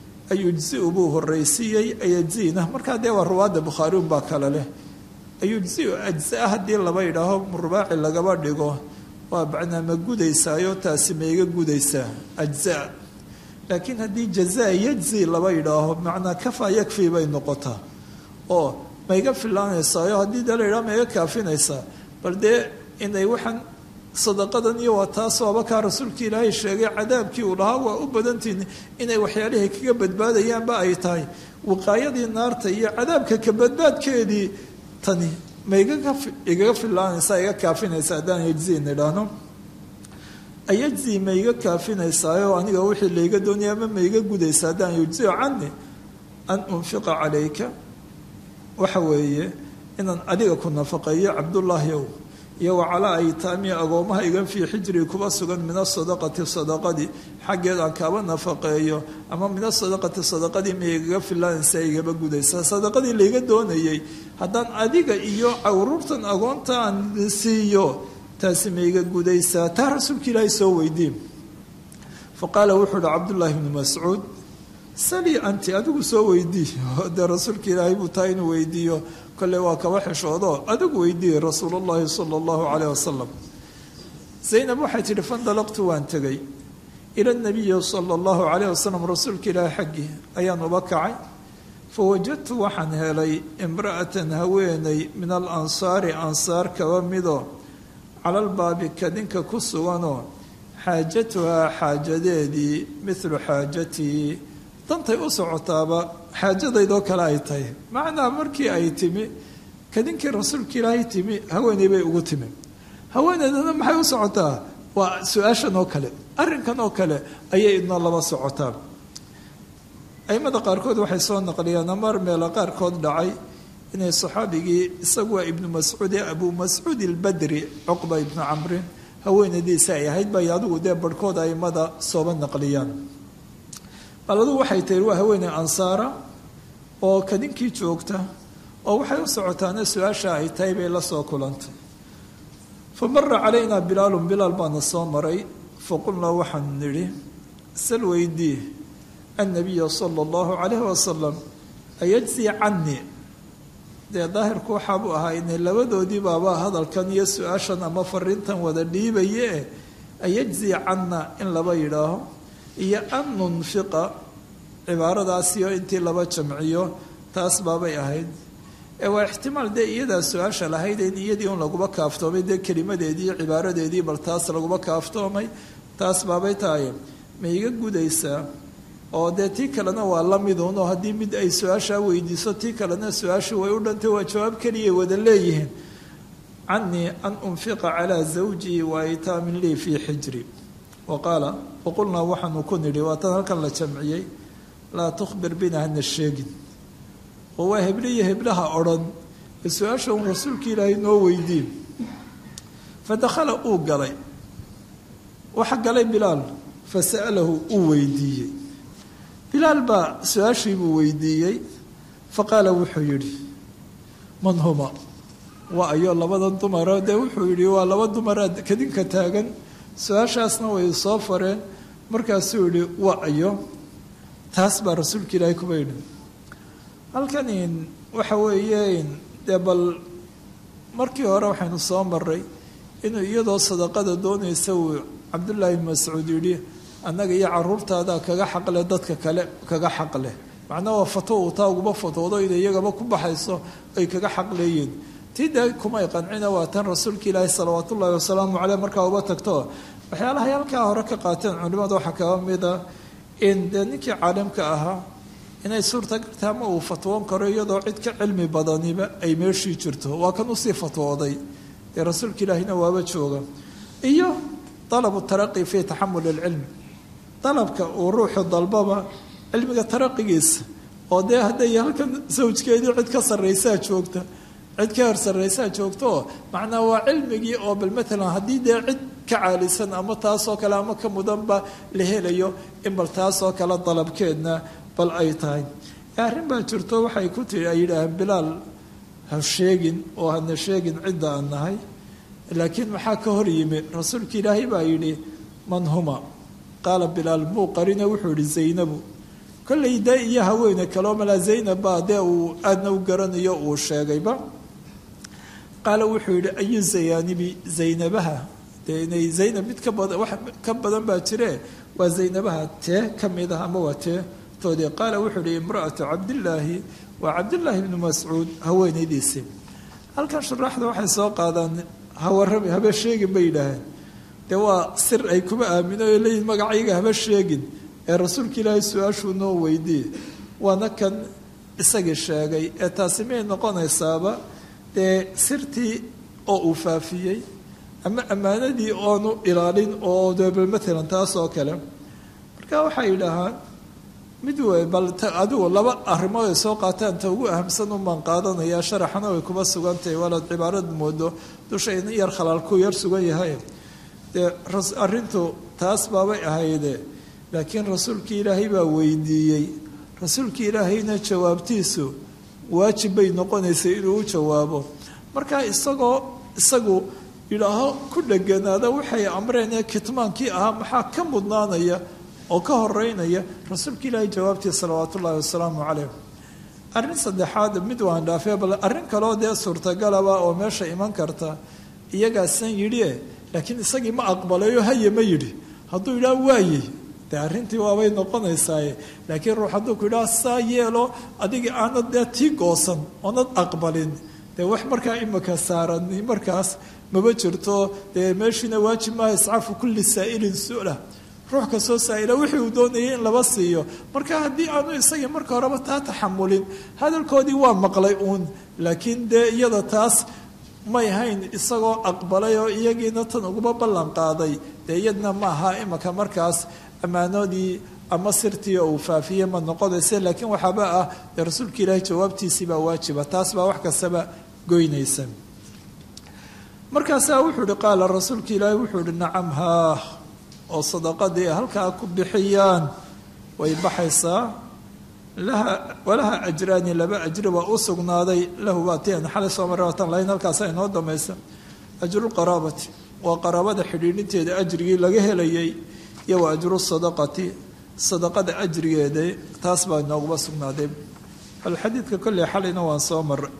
ayujziu buu horreysiiyey ayajzina markaa dee waa ruwaadda bukhaari unbaa kale leh ayujziu ajzaa haddii laba yidhaaho rubaaci lagaba dhigo waa macnaa ma gudaysaayo taasi ma iga gudaysaa ajzaa laakiin haddii jazaa yajzi laba yidhaaho macnaa kafaa yakfii bay noqotaa oo ma iga filaanaysaayo haddii dee la yidhaho ma iga kaafinaysaa bal dee inay waxaan sadaqadan iyo waa taas waaba kaa rasuulka ilaahay sheegay cadaabkii uu lahaa waa u badantiin inay waxyaalihay kaga badbaadayaanba ay tahay wiqaayadii naarta iyo cadaabka ka badbaadkeedii tani ma igaga filaanaysaa iga kaafinaysa haddaan yajziin idhaahno ayajzi ma iga kaafinaysaayoo aniga wixii layga doonaya ama ma iga gudaysa haddaan yujziyo cani an unfiqa calayka waxa weeye inaan adiga ku nafaqeeyo cabdullaahi ow iyo wacalaa aytaami agoomaha igan fii xijrii kuba sugan min asadaqati sadaqadii xaggeed aan kaaba nafaqeeyo ama min asadaqati sadaqadii ma igaga filaanaysa igaba gudaysa sadaqadii layga doonayay haddaan adiga iyo caruurtan agoonta aan siiyo taasi ma iga gudaysaa taa rasuulka ilaahay soo weydiin fa qaala wuxuu uhi cabdullaahi bnu mascuud sali anti adigu soo weydii dee rasuulka ilaahay buu taa inuu weydiiyo kolle waa kaba xishoodo adigu weydiiyey rasuul llahi sala allahu caleyh wasalam zaynab waxay tidhi fandalaqtu waan tegay ila nabiyi sala allahu caleyh wasalam rasuulka ilaahay xaggii ayaan uba kacay fawajadtu waxaan helay imra'atan haweeney min alansaari ansaar kaba mido calalbaabi kadinka ku suganoo xaajatuhaa xaajadeedii midlu xaajatii dantay u socotaaba xaajadaydoo kale ay tahay macnaa markii ay timi kadinkii rasuulka ilaahay timi haweeney bay ugu timi haweeneydana maxay u socotaa waa su-aashan oo kale arrinkan oo kale ayay idna laba socotaa aimada qaarkood waxay soo naqliyaan amar meela qaarkood dhacay inay saxaabigii isagu waa ibnu mascuud ee abu mascuud ilbadri cuqba ibnu camrin haweenadiisa ay ahayd bay adigu dee barhkood aimada sooba naqliyaan bal adugu waxay tahi waa haweeney ansaara oo kadinkii joogta oo waxay u socotaana su-aasha ay tahay bay la soo kulantay fa mara calaynaa bilaalun bilaal baana soo maray faqulnaa waxaan nidhi sal weydii annabiya sala allahu calayhi wasalam ayajzi canii dee daahirku waxaabuu ahaa inay labadoodii baaba hadalkan iyo su-aashan ama fariintan wada dhiibaye ayajzi canna in laba yidhaaho iyo an nunfiqa cibaaradaasiyo intii laba jamciyo taas baabay ahayd ee waa ixtimaal dee iyadaa su-aasha lahayd in iyadii un laguma kaaftoomay dee kelimadeedii cibaaradeedii bal taas laguma kaaftoomay taas baabay tahay ma iga gudaysaa oo dee tii kalena waa la midun oo haddii mid ay su-aashaa weydiiso tii kalena su-aashii way u dhantay waa jawaab keliyay wada leeyihiin canii an unfiqa calaa zawjii wa aytaamin lii fii xijri wa qaala waqulnaa waxaanu ku nidhi waatan halkan la jamciyey laa tukhbir bina hana sheegin oo waa hebliyo heblaha odhan ee su-aasha un rasuulka ilaahay noo weydiin fa dakhala uu galay waxa galay bilaal fa sa'alahu uu weydiiyey bilaal baa su-aashii buu weydiiyey fa qaala wuxuu yidhi man huma waa ayo labadan dumara dee wuxuu yidhi waa laba dumara kadinka taagan su-aashaasna way soo fareen markaasuu yidhi waa ayo taas baa rasuulka ilaahay kuba yidhi halkanin waxa weeye dee bal markii hore waxaynu soo maray inuu iyadoo sadaqada doonaysa uu cabdullaahi bin mascuud yidhi annaga iyo caruurtaada kaga xaqleh dadka kale kaga xaqleh macnaa waa fato uu taa uguba fatoodo inay iyagaba ku baxayso ay kaga xaqleeyiin tii dee kumay qancina waa tan rasuulka ilaahi salawaat ullaahi wasalaamu caleyh markaa uba tagto waxyaalahay halkaa hore ka qaateen culimada waxaa kaba mida in dee ninkii caalimka ahaa inay suurtagalta ama uu fatwoon karo iyadoo cid ka cilmi badaniba ay meeshii jirto waa kan usii fatwooday dee rasuulka ilaahina waaba jooga iyo dalabu taraqi fii taxamul ilcilmi dalabka uu ruuxu dalbaba cilmiga taraqigiisa oo dee hadday halkan sawjkeedii cid ka sarraysaa joogta cid ka horsarraysaa joogtaoo macnaa waa cilmigii oo bal maalan haddii dee cid ka caalisan ama taasoo kale ama ka mudanba la helayo in bal taasoo kale dalabkeedna bal ay tahay arrin baa jirto waxay ku tii ay yidhaaheen bilaal ha sheegin oo hana sheegin cidda aan nahay laakiin maxaa ka hor yimi rasuulka ilaahay baa yidhi man huma qaala bilaal muu qarine wuxuu yihi zaynabu kollay dee iyo haweene kaleo malaa zaynab baa dee uu aadna u garanayo uu sheegayba qaala wuxuu yidhi ayu zayaanibi zaynabaha dee inay zaynab mid ka badan wax ka badan baa jire waa zaynabaha tee ka mid ah ama waa tee toodii qaala wuxuu yihi imra'atu cabdillaahi waa cabdillaahi bnu mascuud haweenaydiisii halkan shuraaxda waxay soo qaadaan hawarami haba sheegin bay yidhaaheen dee waa sir ay kuma aamino o leeyihin magacayga haba sheegin ee rasuulka ilaahay su-aashuu noo weydiiye waana kan isagii sheegay ee taasi may noqonaysaaba dee sirtii oo uu faafiyey ama ammaanadii oonu ilaalin oo debel matalan taas oo kale marka waxay yidhaahaan mid wey bal adigu laba arrimood ay soo qaataan ta ugu ahamsan unbaan qaadanayaa sharaxana way kuma sugantahay waalaad cibaarad moodo dusha in yar khalaalku yar sugan yahay dee arrintu taas baabay ahayde laakiin rasuulkii ilaahay baa weydiiyey rasuulkii ilaahayna jawaabtiisu waajib bay noqonaysay inuu u jawaabo marka isagoo isagu yidhaaho ku dheganaada waxay amreen ee kitmaankii ahaa maxaa ka mudnaanaya oo ka horeynaya rasuulka ilaahay jawaabtii salawaat ullaahi wasalaamu calayh arrin saddexaad mid waan dhaafee bal arrin kaloo dee suurtagalaba oo meesha iman karta iyagaasan yidhie laakiin isagii ma aqbalayo haye ma yidhi hadduu yidhaha waaye dee arrintii waabay noqonaysaaye laakiin ruux hadduu ku yidhaha saa yeelo adigii aanad dee tii goosan oonad aqbalin dee wax markaa imika saaran markaas maba jirto dee meeshiina waajib maaha iscaafu kulli saa'ilin su-la ruux kastoo saa'ila wixii uu doonayay in laba siiyo marka haddii aanu isagii marka horeba taa taxamulin hadalkoodii waa maqlay uun laakiin dee iyada taas may hayn isagoo aqbalay oo iyagiina tan uguma ballan qaaday dee iyadna ma aha imika markaas ammaanadii ama sirtii oo uu faafiyey ma noqonayse laakiin waxaaba ah dee rasuulka ilaahay jawaabtiisii baa waajiba taas baa wax kastaba goynaysa markaasaa wuxuu ihi qaala rasuulka ilaahay wuxuu ihi nacam haa oo sadaqadii halkaa ku bixiyaan way baxaysaa laha walaha ajraani laba ajri waa u sugnaaday lahu baatian xalay soo maratan lahayn halkaasa inoo damaysa ajruqaraabati waa qaraabada xidhiidhinteeda ajrigii laga helayay iyo wa ajru sadaqati sadaqada ajrigeeda taas baa inooguma sugnaaday bal xadiidka kolley xalayna waan soo maray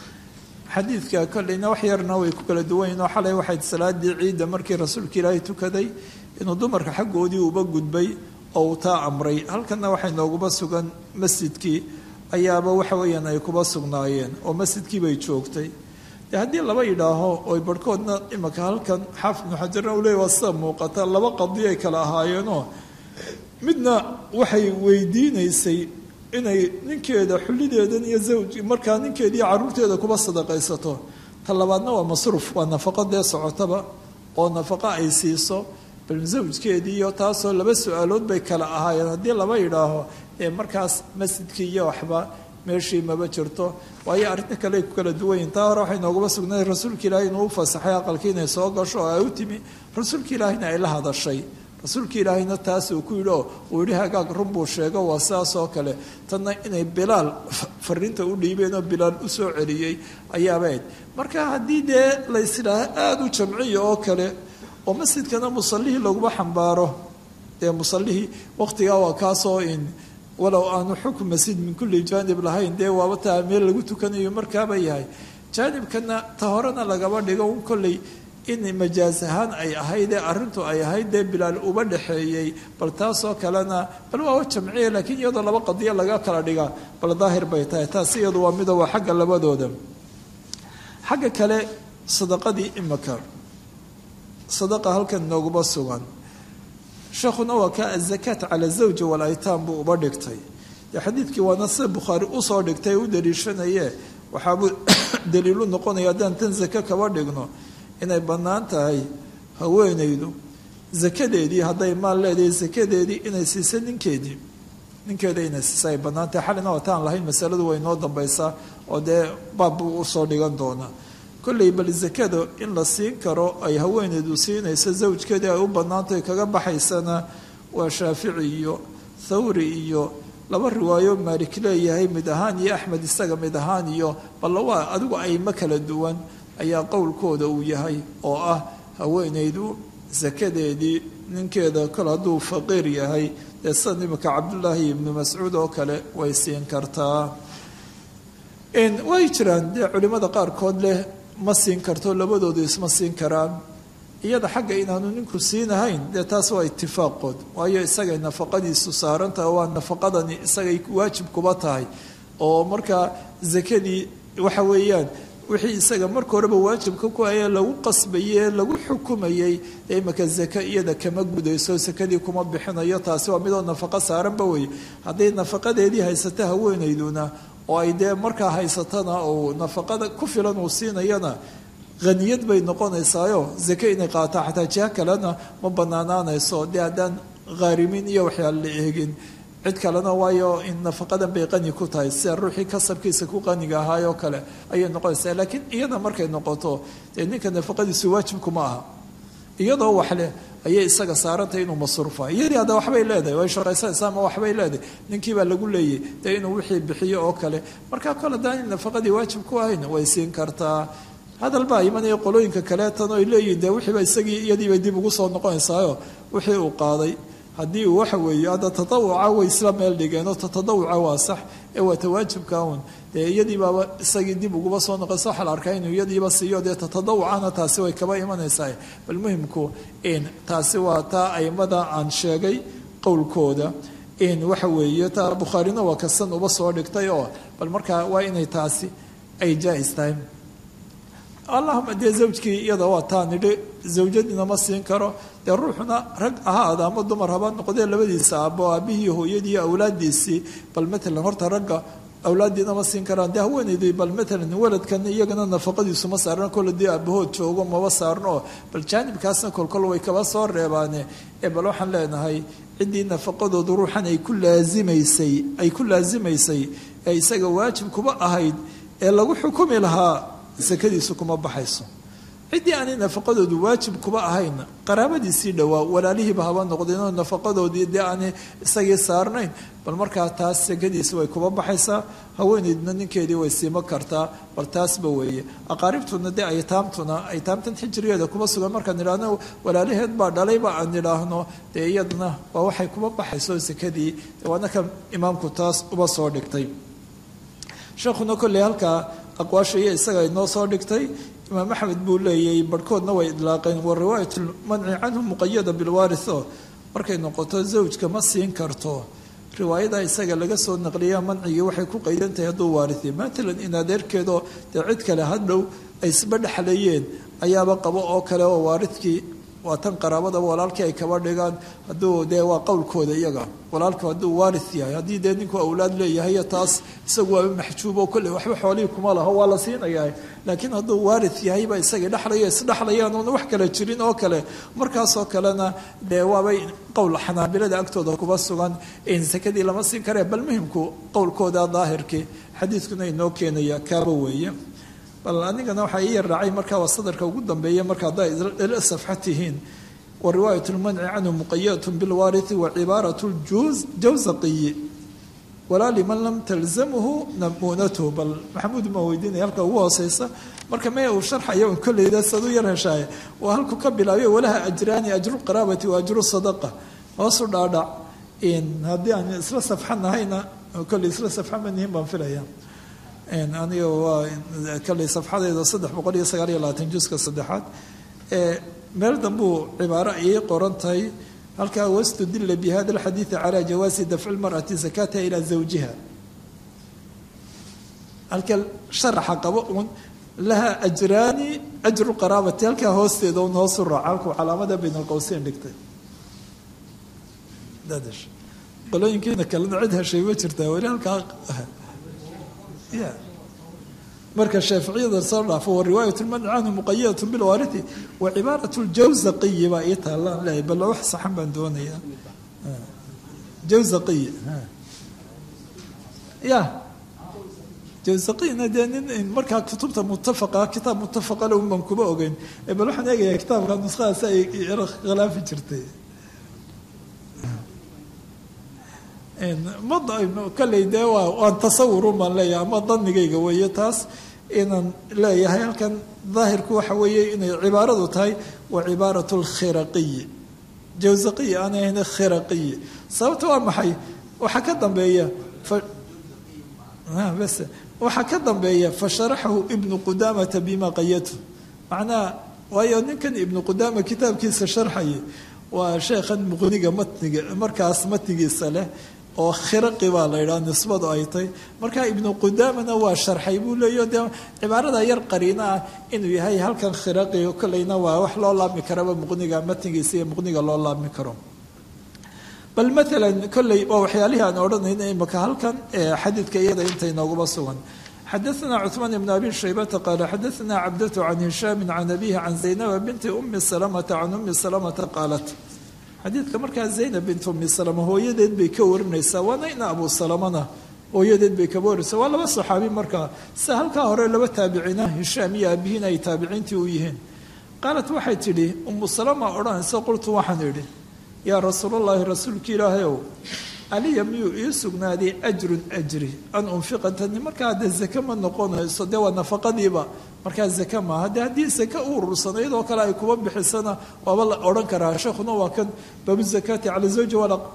xadiidka kolleyna wax yarna way ku kala duwanyiin oo xalay waxayd salaadii ciidda markii rasuulka ilaahay tukaday inuu dumarka xaggoodii uba gudbay oo uu taa amray halkanna waxay nooguba sugan masjidkii ayaaba waxa weeyaan ay kuba sugnaayeen oo masjidkii bay joogtay dee haddii laba yidhaaho oy barhkoodna imika halkan xaafid ibnu xajarna uu leey waa sida muuqata laba qadiyo ay kala ahaayeenoo midna waxay weydiinaysay inay ninkeeda xullideedan iyo zawj markaa ninkeeda iyo carruurteeda kuba sadaqaysato ta labaadna waa masruuf waa nafaqo dee socotaba oo nafaqo ay siiso bal zawjkeedii iyo taasoo laba su-aalood bay kala ahaayeen haddii laba yidhaaho ee markaas masjidkii iyo waxba meeshii maba jirto waayo arrinta kale ay ku kala duwanyihin taa hore waxay nooguma sugnayd rasuulka ilaahay inuu u fasaxay aqalkii inay soo gasho oo ay u timi rasuulka ilaahayna ay la hadashay rasuulka ilaahayna taas uu ku yidhi oo uu yidhi hagaag run buu sheego waa sidaas oo kale tanna inay bilaal fariinta u dhiibeen oo bilaal u soo celiyey ayaabayd marka haddii dee laysidhaaho aada u jamciya oo kale oo masjidkana musallihii laguma xambaaro dee musallihii wakhtigaa waa kaasoo in walow aanu xukm masjid min kulli jaanib lahayn dee waaba taa meel lagu tukanayo markaaba yahay jaanibkana ta horena lagaba dhigo un kolley in majaas ahaan ay ahaydee arrintu ay ahayd dee bilaal uba dhexeeyey bal taasoo kalena bal waa jamciya laakiin iyadoo laba qadiyo laga kala dhigaa bal daahir bay tahay taas iyadu waa mida waa xagga labadooda xagga kale sadaqadii imika sadaqa halkan nooguma sugan sheekhuna waa ka azakaat cala zawji walaytaam buu uba dhigtay dee xadiidkii waana sida bukhaari usoo dhigtay u daliishanaye waxaabuu daliilu noqonaya haddaan tan zake kaba dhigno inay bannaan tahay haweenaydu zakadeedii hadday maal leedahay zakadeedii inay siisa ninkeedii ninkeeda inay siisa ay bannaan tahay xalina wataan lahayn masaladu way noo dambaysaa oo dee baab buu usoo dhigan doonaa kolley bal zakada in la siin karo ay haweeneydu siinayso zawjkeedii ay u bannaantahay kaga baxaysana waa shaafici iyo thawri iyo laba riwaayo maalik leeyahay mid ahaan iyo axmed isaga mid ahaan iyo balla waa adigu aymo kala duwan ayaa qowlkooda uu yahay oo ah haweeneydu sakadeedii ninkeeda kol hadduu faqiir yahay dee sida imika cabdullaahi ibnu mascuud oo kale way siin kartaa way jiraan dee culimmada qaarkood leh ma siin karto labadoodu isma siin karaan iyada xagga inaanu ninku siinahayn dee taas waa itifaaqood waayo isagay nafaqadiisu saarantaha waa nafaqadani isagay waajib kuba tahay oo markaa zakadii waxa weeyaan wixii isaga marka horeba waajibka ku ayee lagu qasbayey lagu xukumayey ee imika zake iyada kama gudayso sakadii kuma bixinayo taasi waa midoo nafaqo saaranba wey hadday nafaqadeedii haysata haweenayduna oo ay dee markaa haysatana uu nafaqada ku filan uu siinayana haniyad bay noqonaysaayo zake inay qaataa xataa jiha kalena ma banaanaanayso dee haddaan khaarimiin iyo waxyaala la eegin cid kalena waayo in nafaqadan bay qani ku tahay sida ruuxii kasabkiisa ku qaniga ahaayoo kale ayay noqonaysaa laakiin iyada markay noqoto dee ninka nafaqadiisu waajibkuma aha iyadoo wax leh ayay isaga saarantay inuu masruufa iyadii hadda waxbay leedahay way shaqaysanaysaa ama waxbay leedahay ninkii baa lagu leeyay dee inuu wixii bixiyo oo kale markaa kole daan nafaqadii waajib ku ahayn way siin kartaa hadal baa imanaya qolooyinka kaleetan oy leeyihin dee wixiiba isagii iyadiibay dib ugu soo noqonaysaayo wixii uu qaaday haddii uu waxa weeye hadda tatawuca way isla meel dhigeen oo tatawuca waa sax ee waa tawaajibka un dee iyadii baaba isagii dib uguba soo noqonaysa waxaa la arkaa inuu iyadiiba siiyo dee tatadawucana taasi way kaba imanaysaa bal muhimku in taasi waa taa aimada aan sheegay qowlkooda in waxa weeye taa bukhaarina waa kasan uba soo dhigtay oo bal markaa waa inay taasi ay jaa-is tahay allahuma dee zawjkii iyada waa taa nidhi zawjadiina ma siin karo dee ruuxuna rag ahaada ama dumar haba noqdee labadiisa aabo aabihii hooyadii iyo awlaadiisii bal matalan horta ragga awlaadiina ma siin karaan dee haweenaydii bal matalan waladkan iyagana nafaqadiisu ma saarna kole dee aabahood joogo maba saarno oo bal jaanibkaasna kolkol way kaba soo reebaane ee bal waxaan leenahay ciddii nafaqadoodu ruuxan ay ku laasimaysay ay ku laasimaysay ee isaga waajib kuba ahayd ee lagu xukumi lahaa sakadiisu kuma baxayso ciddii aanay nafaqadoodu waajib kuba ahayn qaraabadiisii dhowaa walaalihiiba haba noqdeenoo nafaqadoodii dee aanay isagii saarnayn bal markaa taas sakadiisi way kuba baxaysaa haweeneydna ninkeedii way siimo kartaa bal taasba weeye aqaaribtuna dee aytaamtuna aytaamtan xijrigeeda kuba sugan markaan idhaahno walaalaheed baa dhalayba aan idhaahno dee iyadna waa waxay kuba baxayso sakadii waana kan imaamku taas uba soo dhigtay sheekhuna kolley halkaa aqwaasha iyo isaga inoo soo dhigtay imaam axmed buu leeyay barhkoodna way idlaaqeen wa riwaayat lmanci canhu muqayada bilwaariso markay noqoto zawjka ma siin karto riwaayada isaga laga soo naqliya mancigii waxay ku qaydan tahay hadduu waarithiyay matalan in adeerkeedoo dee cid kale hadhow ay isba dhexlayeen ayaaba qabo oo kale oo waaridkii waa tan qaraabada walaalkii ay kaba dhigaan hadduu dee waa qowlkooda iyaga walaalku hadduu waarith yahay haddii dee ninku awlaad leeyahay taas isagu waaba maxjuub oo kolley waxba xoolihii kuma laho waa la siinayaa laakiin hadduu waarith yahayba isagii dhexlayo isdhexlayaan oona wax kale jirin oo kale markaasoo kalena dee waabay qowl xanaabilada agtooda kuba sugan in sakadii lama siin karee bal muhimku qowlkooda daahirkii xadiidkuna inoo keenaya kaaba weeye bal anigana waxaa ii yarraacay markaa waa sadarka ugu dambeeya marka hadday ila safxa tihiin wa riwaayat lmanci canhu muqayadatun bilwaarithi wa cibaarat ljawzaqiyi walaa liman lam talzamhu namuunatuhu bal maxamuud maa weydiinaya halka ugu hooseysa marka mee uu sharxayo un kolleyda sad u yar heshaaye waa halku ka bilaabiyo walaha ajraani ajru qaraabati wa ajru sadaqa hoosu dhaadhac haddii aan isla safxa nahayna kolley isla safxa ma nihin baan filaya aniga waa kalley safxadeeda saddex boqol iyo sagaal iyo labaatan juska saddexaad meel dambuu cibaaro ayay qoran tahay halkaa wastudila bi hada alxadiidi calaa jawaasi dafci lmar'ati zakataha ilaa zawjiha halka sharaxa qabo uun laha ajraani ajru qaraabati halkaa hoosteeda un hoosu raaca halkuu calaamada bayn alqowseyn dhigtay qolooyinkiina kalena cid heshay ma jirtaa weli halkaa ya marka shaaficiyada soo dhaafo wa riwaayat lmanci canhu muqayadat bilwaarithi wa cibaarat ljawzaqiyi baa ii taalaan leeyahay bal wax saxan baan doonayaa jawzaqiyi ya jawzaqiyina dee nin markaa kutubta mutafaqa kitaab mutafaqa le un baan kuba ogeyn bal waxaan eegayaa kitaabka nuskhadaas ay khilaafi jirtay ma kalley dee waa waan tasawurun baan leeyahay ama danigayga weeye taas inaan leeyahay halkan daahirku waxa weeye inay cibaaradu tahay wa cibaarat lkhiraqiyi jawzaqiyi aanay ahayn khiraqiyi sababta waa maxay waxaa ka dambeeya bas waxaa ka dambeeya fasharaxahu ibnu qudamata bima qayatu macnaha waayo ninkan ibnu qudama kitaabkiisa sharxaya waa sheekhan muqniga matniga markaas matnigiisa leh oo khiraqi baa la yidhaha nisbadu ay tahy marka ibnu qudamana waa sharxay buu leeyo dee cibaarada yar qariino ah inuu yahay halkan khiraqi kolleyna waa wax loo laabmi karaba muqniga matnigiisa iyo muqniga loo laabmi karo bal maalan kolley waa waxyaalihii aan odhanayna imaka halkan xadiidka iyada intay nooguma sugan xadaثna cثmaan بn abi shaybata qaala xadaثna cabdatu can hishaami can abihi can zaynaba binti umi salamata can umi salamata qaalat xadiidka markaa zaynab bint umi salama hooyadeed bay ka warinaysaa waana ina abu salamana hooyadeed bay kaba warinaysaa waa laba saxaabi markaa sida halkaa hore laba taabiciina hishaam iyo aabihiin ay taabiciintii u yihiin qaalat waxay tidhi umu salama odhanaysa qultu waxaan idhi yaa rasuulallaahi rasuulka ilaahayow aliya miyuu ii sugnaaday ajrun ajri an unfiqa tani markaa dee zake ma noqonayso dee waa nafaqadiiba markaa zake maaha dee haddii zake u urursanayd oo kale ay kuba bixisana waaba la odhan karaa sheekhuna waa kan baabu zakaati cala zawji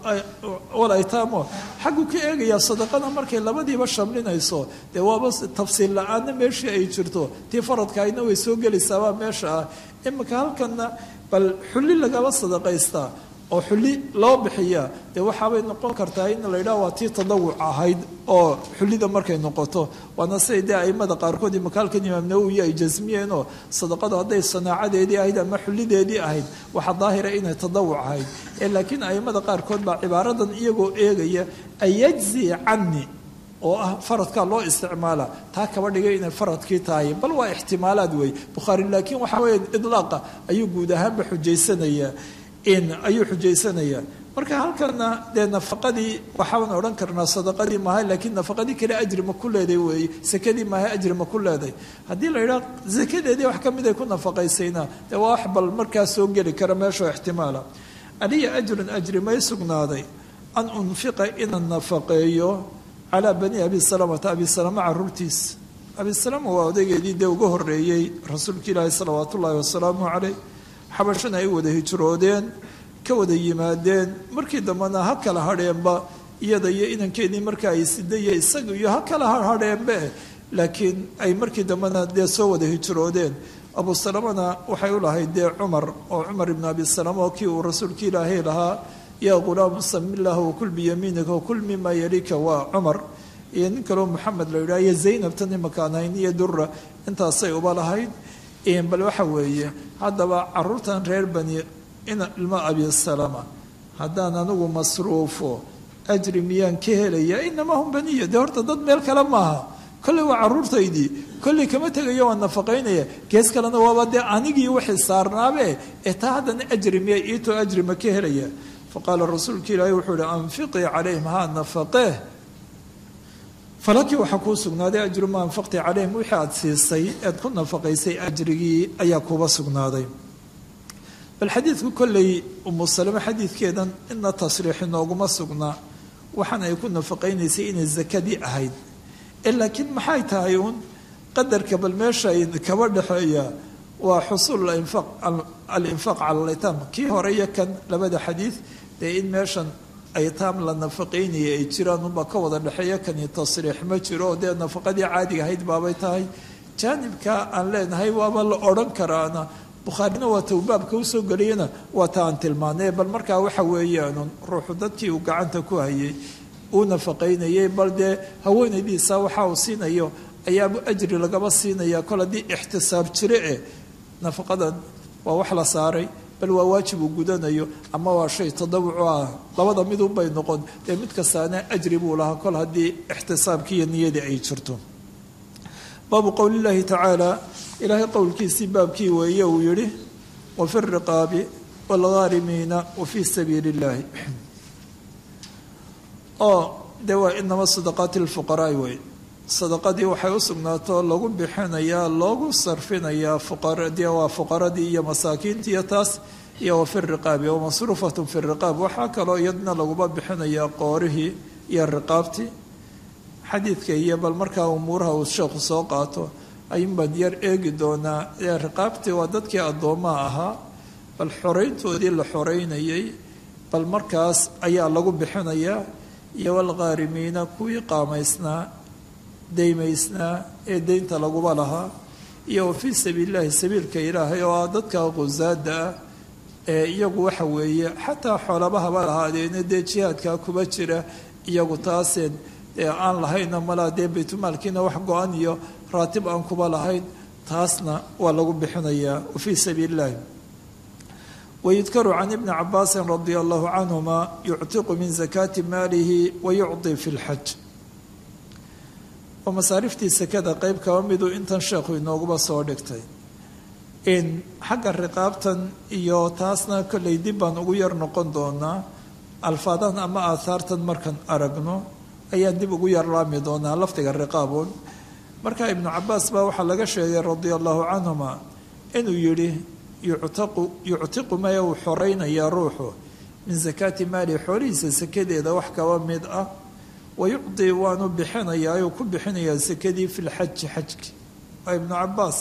wal aytaamo xaggu ka eegayaa sadaqada markay labadiiba shamlinayso dee waaba tafsiil la-aanna meeshii ay jirto tii faradkaayna way soo gelaysaabaa meesha ah imika halkanna bal xulli lagaba sadaqaystaa oo xulli loo bixiyaa dee waxaabay noqon kartaa in la yidhaha waa tii tadawuc ahayd oo xullida markay noqoto waana siday dee aimada qaarkood imakaalkan imaam nawowi ay jasmiyeenoo sadaqadu hadday sanaacadeedii ahayd ama xullideedii ahayd waxaa daahira inay tadawuc ahayd ee laakiin aimada qaarkood baa cibaaradan iyagoo eegaya ayajzi cani oo ah faradkaa loo isticmaala taa kaba dhigay inay faradkii tahay bal waa ixtimaalaad wey bukhaari laakiin waxa weeye idlaaqa ayuu guud ahaanba xujaysanayaa ayuu xujaysanayaa marka halkana dee nafaqadii waxaan odhan karnaa sadaqadii maahay laakiin nafaqadii kale ajri ma ku leeday weeye sakadii maahay ajri ma ku leeday haddii la yidhaha sakadeedii wax ka mid ay ku nafaqaysayna dee waa wax bal markaa soo geli kara meeshoo ixtimaala aliya ajrun ajri may sugnaaday an unfiqa inaan nafaqeeyo calaa bani abi salamata abi salama caruurtiis abi salama waa odaygeedii dee uga horeeyey rasuulka ilaahi salawaat ullaahi wasalaamu caleyh xabashana ay wada hijroodeen ka wada yimaadeen markii dambena ha kala hadheenba iyada iyo inankeedii marka ay sidaya isaga iyo ha kala hadheenbe laakiin ay markii dambena dee soo wada hijroodeen abu salamana waxay u lahayd dee cumar oo cumar ibnu abi salama oo kii uu rasuulka ilaahay lahaa yaa ghulaamu sami illah wakul biyamiinika wakul mima yalika waa cumar iyo nin kaleo maxamed la yidhaha iyo zaynab tan imakaan hayn iyo dura intaasay uba lahayd bal waxa weeye haddaba caruurtan reer bani ilma abi salama haddaan anigu masruufo ajri miyaan ka helaya inamaa hum baniya dee horta dad meel kale maaha kolley waa caruurtaydii kolley kama tegayo waan nafaqaynaya gees kalena waaba dee anigii waxay saarnaabe ee taa haddana ajri miya iitoo ajri ma ka helaya faqaala rasuulka ilaahi wuxuu ihi anfiqii calayhim haa nafaqee falakii waxaa kuu sugnaaday ajru ma anfaqti calayhim wixii aada siisay eed ku nafaqaysay ajrigii ayaa kuuba sugnaaday bal xadiidku kolley umu salame xadiidkeedan ina tasriixi nooguma sugnaa waxaan ay ku nafaqaynaysay inay zakadii ahayd ee laakiin maxay tahay uun qadarka bal meesha ay kaba dhexeeya waa xusuul alinfaaq cala alaytaam kii hore iyo kan labada xadiid dee in meeshan aytaam la nafaqaynaya ay jiraan unbaa ka wada dhexeeya kani tasriix ma jiro oo dee nafaqadii caadiga ahayd baabay tahay jaanibka aan leenahay waaba la odhan karaana bukhaarina waa towbaabka usoo geliyana waa ta aan tilmaanay bal markaa waxa weeyaanun ruuxu dadkii uu gacanta ku hayay uu nafaqaynayay bal dee haweenaydiisa waxa uu siinayo ayaabu ajri lagaba siinaya kol haddii ixtisaab jire eh nafaqadan waa wax la saaray bal waa waajib uu gudanayo ama waa shay tadawucu ah labada midunbay noqon dee mid kastaana ajri buu lahaa kol haddii ixtisaabkii iyo niyadii ay jirto baabu qowli llaahi tacaala ilaahay qowlkiisii baabkii weeye uu yihi wafi riqaabi waalghaarimiina wa fii sabiili illaahi oo dee waa inama sadaqaati lfuqaraai wey sadaqadii waxay u sugnaato lagu bixinayaa loogu sarfinayaa fuqaradii waa fuqaradii iyo masaakiintii iyo taas iyo wa fi riqaabi wa masruufatun fi riqaab waxaa kaloo iyadna laguba bixinayaa qoorihii iyo riqaabtii xadiidka iyo bal markaa umuuraha uu sheekhu soo qaato ayuunbaan yar eegi doonaa ee riqaabtii waa dadkii addoomaha ahaa bal xoreyntoodii la xoreynayay bal markaas ayaa lagu bixinayaa iyo walghaarimiina kuwii qaamaysnaa daymaysnaa ee deynta laguba lahaa iyo wa fii sabiilillaahi sabiilka ilaahay oo ah dadka qusaada ah ee iyagu waxa weeye xataa xoolabahaba lahaadeena dee jihaadkaa kuba jira iyagu taaseen dee aan lahayna malaa dee baytulmaalkiina wax go-an iyo raatib aan kuba lahayn taasna waa lagu bixinayaa wa fii sabiili illaahi wayudkaru can ibni cabaasin radia allahu canhuma yuctiqu min zakaati maalihi wayucdi fi lxaj oo masaariftii sekada qeyb kaba miduu intan sheekhu inooguba soo dhigtay in xagga riqaabtan iyo taasna kollay dib baan ugu yar noqon doonaa alfaadan ama aahaartan markaan aragno ayaan dib ugu yar laami doonaa lafdiga riqaaboon marka ibnu cabaas baa waxaa laga sheegay radia allahu canhuma inuu yidhi yuctaqu yuctiqu maya uu xoraynayaa ruuxu min sakaati maali xoolihiisa sakadeeda wax kaba mid ah wayucdi waanu bixinayaa ayuu ku bixinayaa sakadii fi lxaji xajki waa ibnu cabaas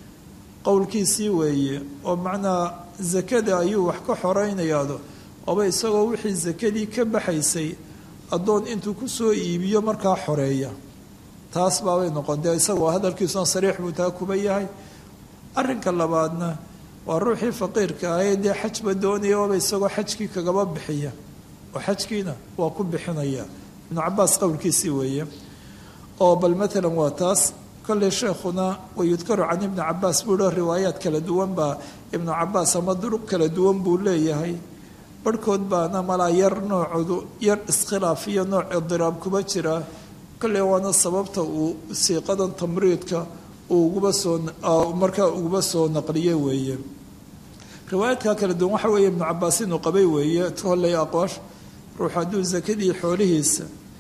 qowlkiisii weeye oo macnaa sakada ayuu wax ka xoraynayaado oba isagoo wixii sakadii ka baxaysay addoon intuu kusoo iibiyo markaa xoreeya taas baabay noqon dee isagoo hadalkiisuna sariix buu taa kuba yahay arrinka labaadna waa ruuxii faqiirka ahee dee xajba doonaya oba isagoo xajkii kagaba bixiya oo xajkiina waa ku bixinaya ibnu cabaas qowlkiisii weeye oo bal maalan waa taas kolley sheekhuna wayudkaru can ibni cabaas buu hi riwaayaad kala duwan baa ibnu cabaas ama duruq kala duwan buu leeyahay barhkood baana malaa yar noocoodu yar iskhilaaf iyo nooc idiraab kuba jira kolley waana sababta uu siiqadan tamriidka uu uguba soo markaa uguba soo naqliye weeye riwaayaadka kala duwan waxa weeye ibnu cabaas inuu qabay weeye kolley aqwaash ruux hadduu sakadii xoolihiisa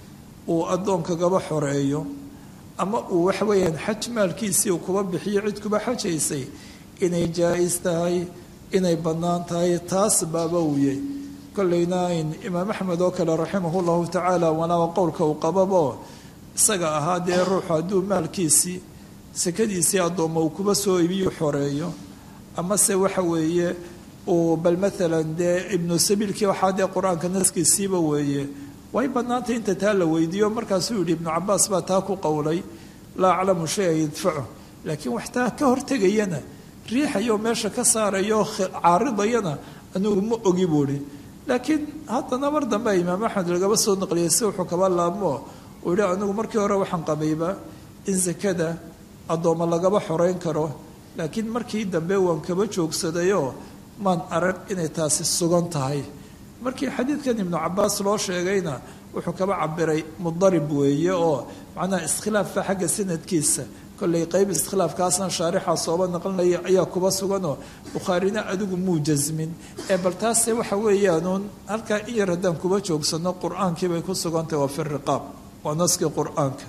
uu addoonkagaba xoreeyo ama uu waxa weeyaan xaj maalkiisii uu kuba bixiyo cid kuba xajaysay inay jaa-is tahay inay bannaan tahay taas baaba wuyey kolleyna imaam axmed oo kale raximahu llahu tacaala walaaba qowlka uu qababo isaga ahaa dee ruuxu hadduu maalkiisii sakadiisii addoomma uu kuba soo ibiyu xoreeyo amase waxa weeye uu bal maalan dee ibnu sabiilkii waxaa dee qur-aanka naskiisiiba weeye way bannaantay inta taa la weydiiyo markaasuu yihi ibnu cabaas baa taa ku qowlay laa aclamu shay an yadfacu laakiin wax taa ka hortegayana riixayoo meesha ka saarayo caaridayana anigu ma ogi buuhi laakiin haddana mar dambe imaam axmed lagaba soo naqliyay si wuxuu kaba laabmo uu yihi anigu markii hore waxaan qabayba in sakada addoommo lagaba xoreyn karo laakiin markii dambe waan kaba joogsadayoo maan arag inay taasi sugan tahay markii xadiidkan ibnu cabaas loo sheegayna wuxuu kaba cabiray mudarib weeye oo macnaha iskhilaafka xagga sanadkiisa kollay qeyb iskhilaafkaasna shaarixa sooba naqlinaya ayaa kuba suganoo bukhaarina adigu muu jasmin ee bal taase waxa weeyaanuun halkaa in yar haddaan kuba joogsano qur-aankii bay ku sugantahy waa fi riqaab waa naskii qur-aanka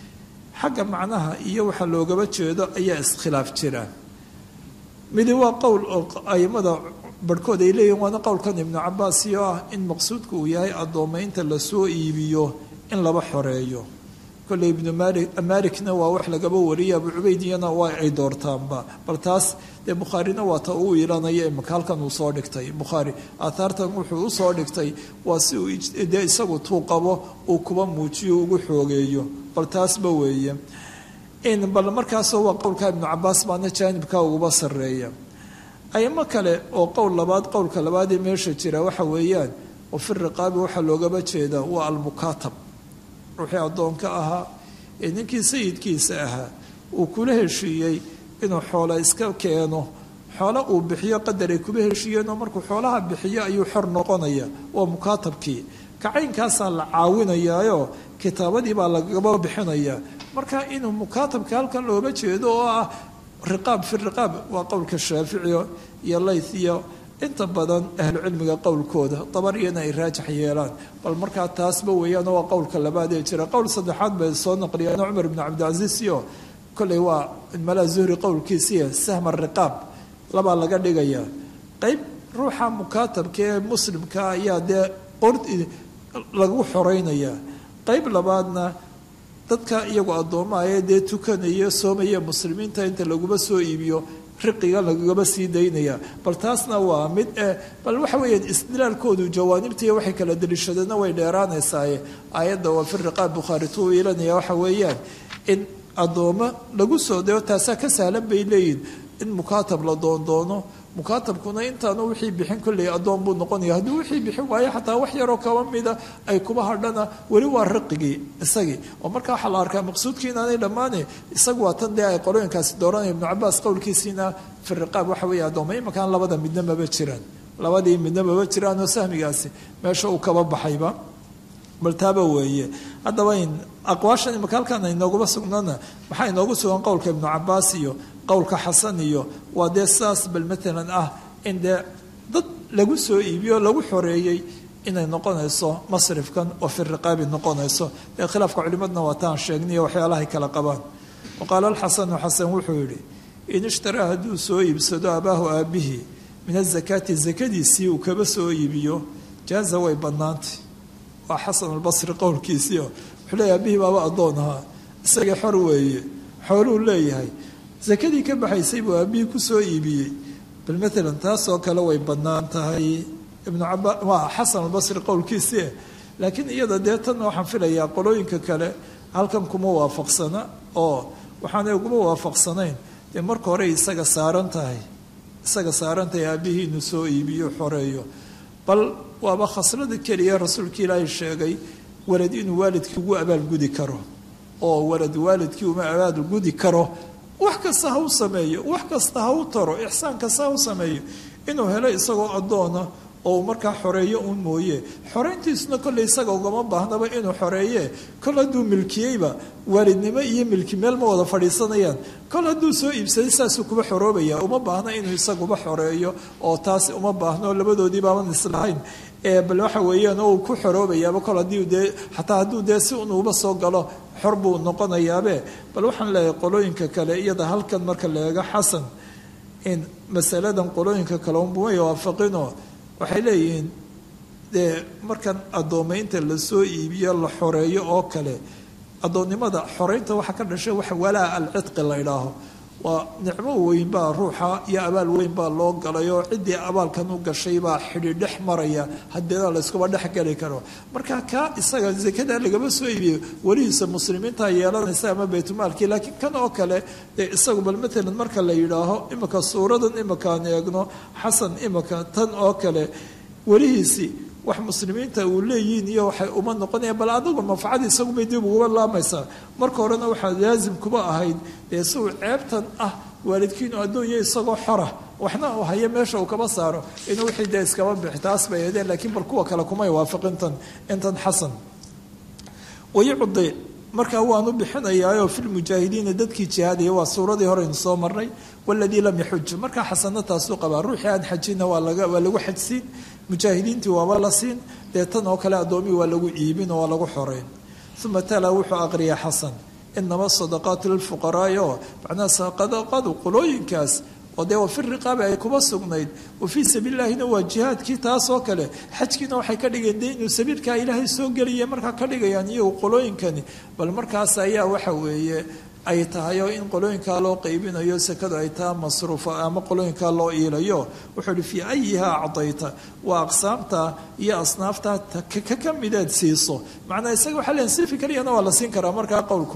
xagga macnaha iyo waxa loogaba jeedo ayaa iskhilaaf jira midi waa qowl oo aimada barhkood ay leeyihin waana qowlkan ibnu cabaas iyo ah in maqsuudku uu yahay addoomaynta lasoo iibiyo in laba xoreeyo kolley ibnu mali malikna waa wax lagaba wariyay abu cubaydiyana waa ay doortaanba bal taas dee bukhaarina waa ta uu ilanaya imaka halkan uu soo dhigtay bukhaari aathaartan wuxuu usoo dhigtay waa si uu dee isagu tuu qabo uu kuba muujiyo ugu xoogeeyo bal taasba weeye in bal markaasoo waa qowlka ibnu cabaas baana jaanibka uguba sarreeya aymo kale oo qowl labaad qowlka labaad ee meesha jira waxa weeyaan oo fi riqaabi waxaa loogaba jeedaa waa almukaatab ruuxii addoonka ahaa ee ninkii sayidkiisa ahaa uu kula heshiiyey inuu xoola iska keeno xoolo uu bixiyo qadar ay kuba heshiiyeenoo markuu xoolaha bixiyo ayuu xor noqonaya waa mukaatabkii kacaynkaasaa la caawinayaayo kitaabadii baa lagaba bixinaya marka inuu mukaatabka halkan looga jeedo oo ah riqaab fi riqaab waa qowlka shaaficiyo iyo layth iyo inta badan ahlucilmiga qowlkooda dabariyana ay raajax yeelaan bal markaa taasba weeyaano waa qowlka labaad ee jira qowl saddexaad bay soo naqliyeen cumar ibnu cabdilcasiis iyo kolley waa malaa zuhri qowlkiisiiya sahma riqaab labaa laga dhigayaa qeyb ruuxa mukaatabka ee muslimka ayaa dee qord lagu xoreynayaa qeyb labaadna dadka iyagu addoomaha ee dee tukanaya soomaya muslimiinta inta laguma soo iibiyo riqiga lagaba sii daynaya bal taasna waa mid eh bal waxa weeyaan isdilaalkoodu jawaanibtiiyo waxay kala daliishadeenna way dheeraanaysaaye aayadda waa fi riqaab bukhaari tuu iilanaya waxa weeyaan in addoommo lagu soo dayo taasaa ka sahlan bay leeyihin in mukaatab la doondoono mukaatabkuna intaanu wixii bixin kolley addoon buu noqonaya haddii wixii bixin waayo xataa wax yaroo kaba mida ay kuba hadhana weli waa riqigii isagii oo marka waxaa la arkaa maqsuudkii inaanay dhammaane isagu waa tan dee ay qolooyinkaasi dooranaya ibnu cabaas qowlkiisiina fi riqaab waxa weeye addooma imankaan labada midna maba jiraan labadii midna maba jiraanoo sahmigaasi meesha uu kaba baxayba bal taaba weeye haddaba in aqwaashan imaka halkaan aynooguma sugnana maxaa inoogu sugan qowlka ibnu cabaas iyo qowlka xasan iyo waa dee saas bal maalan ah in dee dad lagu soo iibiyo lagu xoreeyey inay noqonayso masrifkan oo fi riqaabi noqonayso dee khilaafka culimadna waa taan sheegniyo waxyaalahay kala qabaan wa qaala alxasanu xasan wuxuu yidhi in ishtaraa hadduu soo iibsado abaahu aabihii min azakaati zakadiisii uu kaba soo iibiyo jaaza way bannaantay waa xasan albasri qowlkiisiio wuxuu leeyahy aabihii baaba addoon ahaa isagii xor weeye xooluu leeyahay sakadii ka baxaysay buu aabihii kusoo iibiyey bal maalan taasoo kale way bannaan tahay ibnu caba waa xasan albasri qowlkiisii laakiin iyada dee tan waxaan filayaa qolooyinka kale halkan kuma waafaqsana oo waxaanay uguma waafaqsanayn dee marka hore isaga saaran tahay isaga saaran tahay aabihii inuu soo iibiyo xoreeyo bal waaba khaslada keliya rasuulka ilaahay sheegay walad inuu waalidkii ugu abaalgudi karo oo walad waalidkii uma abaalgudi karo wax kasta ha u sameeyo wax kasta ha u taro ixsaan kasta ha u sameeyo inuu helo isagoo addoona oo uu markaa xoreeyo uun mooye xoreyntiisuna kolley isaga ugama baahnaba inuu xoreeye kol hadduu milkiyeyba waalidnimo iyo milki meel ma wada fadhiisanayaan kol hadduu soo iibsaday saasuu kuba xoroobaya uma baahna inuu isaguba xoreeyo oo taas uma baahno labadoodii baaban islahayn bal waxa weeyaan oo uu ku xoroobayaaba kol haddii dee xataa hadduu dee si un uba soo galo xor buu noqonayaabe bal waxaan leeyahay qolooyinka kale iyada halkan marka la eego xasan in masaladan qolooyinka kale unbumay waafaqinoo waxay leeyihiin dee markan addoomaynta lasoo iibiyo la xoreeyo oo kale addoonnimada xoreynta waxaa ka dhashay waxa walaa alcidqi la idhaaho waa nicmo weyn baa ruuxa iyo abaal weyn baa loo galay oo ciddii abaalkan u gashay baa xidhi dhex maraya hadeeda layskuba dhex geli karo marka kaa isaga zakada lagama soo iibiyo welihiisa muslimiinta yeelanaysa ama baytulmaalkii laakiin kan oo kale dee isagu bal matalan marka la yidhaaho imika suuradan imakaan eegno xasan imika tan oo kale welihiisii wax muslimiinta uu leeyihiin iyo waxay uma noqonayaan bal adigu manfacada isagubay dib uguba laamaysaa marka horena waxaa laazim kuba ahayd dee si uu ceebtan ah waalidkiinu adduunya isagoo xora waxna uu hayo meesha uu kaba saaro inuu wixii dee iskaba bixi taas bay ahdeen laakiin bal kuwa kale kumay waafaqintan intan xasan wayucdi markaa waanu bixinayaayoo filmujaahidiina dadkii jihaadaya waa suuradii horeynu soo marnay waladii lam yaxuj markaa xasano taasuu qabaa ruuxii aan xajina waa laga waa lagu xajsiin mujaahidiintii waaba la siin dee tan oo kale addoomihi waa lagu iibin oo waa lagu xoreyn uma tala wuxuu aqriya xasan inama sadaqaatu lilfuqaraai oo macnaha sadaqadu qolooyinkaas oo dee wafi riqaabi ay kuba sugnayd wa fii sabiilillahina waa jihaadkii taas oo kale xajkiina waxay ka dhigeen dee inuu sabiilkaa ilaahay soo geliya markaa ka dhigayaan iyagu qolooyinkani bal markaas ayaa waxa weeye ay tahay oo in qolooyinkaa loo qaybinayo sekadu ay taha masruufa ama qolooyinkaa loo iilayo wuxuu ihi fii ayihaa acdayta waa aqsaamta iyo asnaafta ka ka mideed siiso macnaa isaga waxaa leeyahay sifi keliyana waa la siin karaa markaa qowlku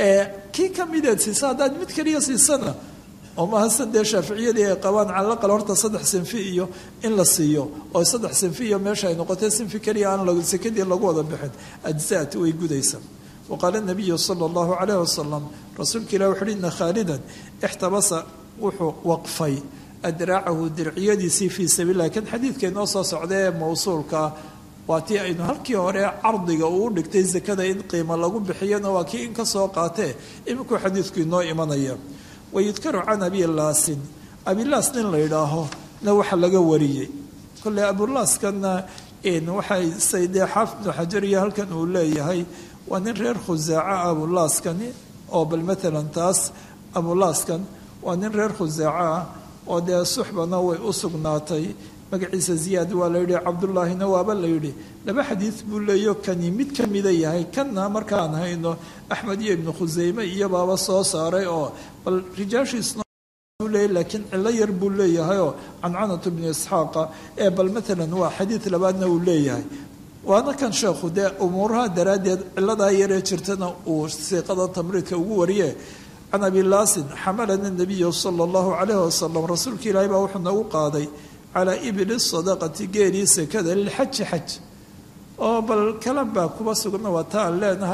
kii ka mideed siisa haddaad mid keliya siisana oo maahasan dee shaaficiyadii ay qabaan calaqal horta saddex sinfi iyo in la siiyo oo saddex sinfi iyo meesha ay noqotay sinfi keliya aan sekadii lagu wada bixin ajzaat way gudaysaa waqaala nabiyu sala allahu calayh wasalam rasuulka ilah wuxu uhi ina khaalidan ixtabasa wuxuu waqfay adraacahu dirciyadiisii fii sabiililah kan xadiidka inoo soo socda ee mawsuulkaa waa tii aynu halkii hore cardiga uu u dhigtay sakada in qiimo lagu bixiyana waa kii in ka soo qaatee iminkuu xadiidku inoo imanaya wayudkaru can abilaasin abilaas nin la yidhaaho na waxa laga wariyey kolley abulaaskana waxay saydee xaafid ibnu xajar iyo halkan uu leeyahay waa nin reer khusaaca abulaaskani oo bal maalan taas abulaaskan waa nin reer khusaaca ah oo dee suxbana way u sugnaatay magaciisa ziyaad waa la yidhi cabdullaahina waaba la yidhi laba xadiid buu leeyo kani mid ka mida yahay kanna markaan hayno axmed iyo ibnu khuseyme iyo baaba soo saaray oo bal rijaashiisna leeyahy laakiin cilo yar buu leeyahayoo cancanatu bnu isxaaqa ee bal maalan waa xadiid labaadna uu leeyahay waana kan sheekhu dee umuuraha daraaddeed ciladaa yaree jirtana uu siiqada tamriidka ugu wariye can abilaasin xamalana nabiyu sala allahu calayhi wasalam rasuulka ilaahay baa wuxuu nagu qaaday calaa ibili sadaqati geelii sekada lilxaji xaj oo bal kalan baa kuba sugna waa ta aan leenahay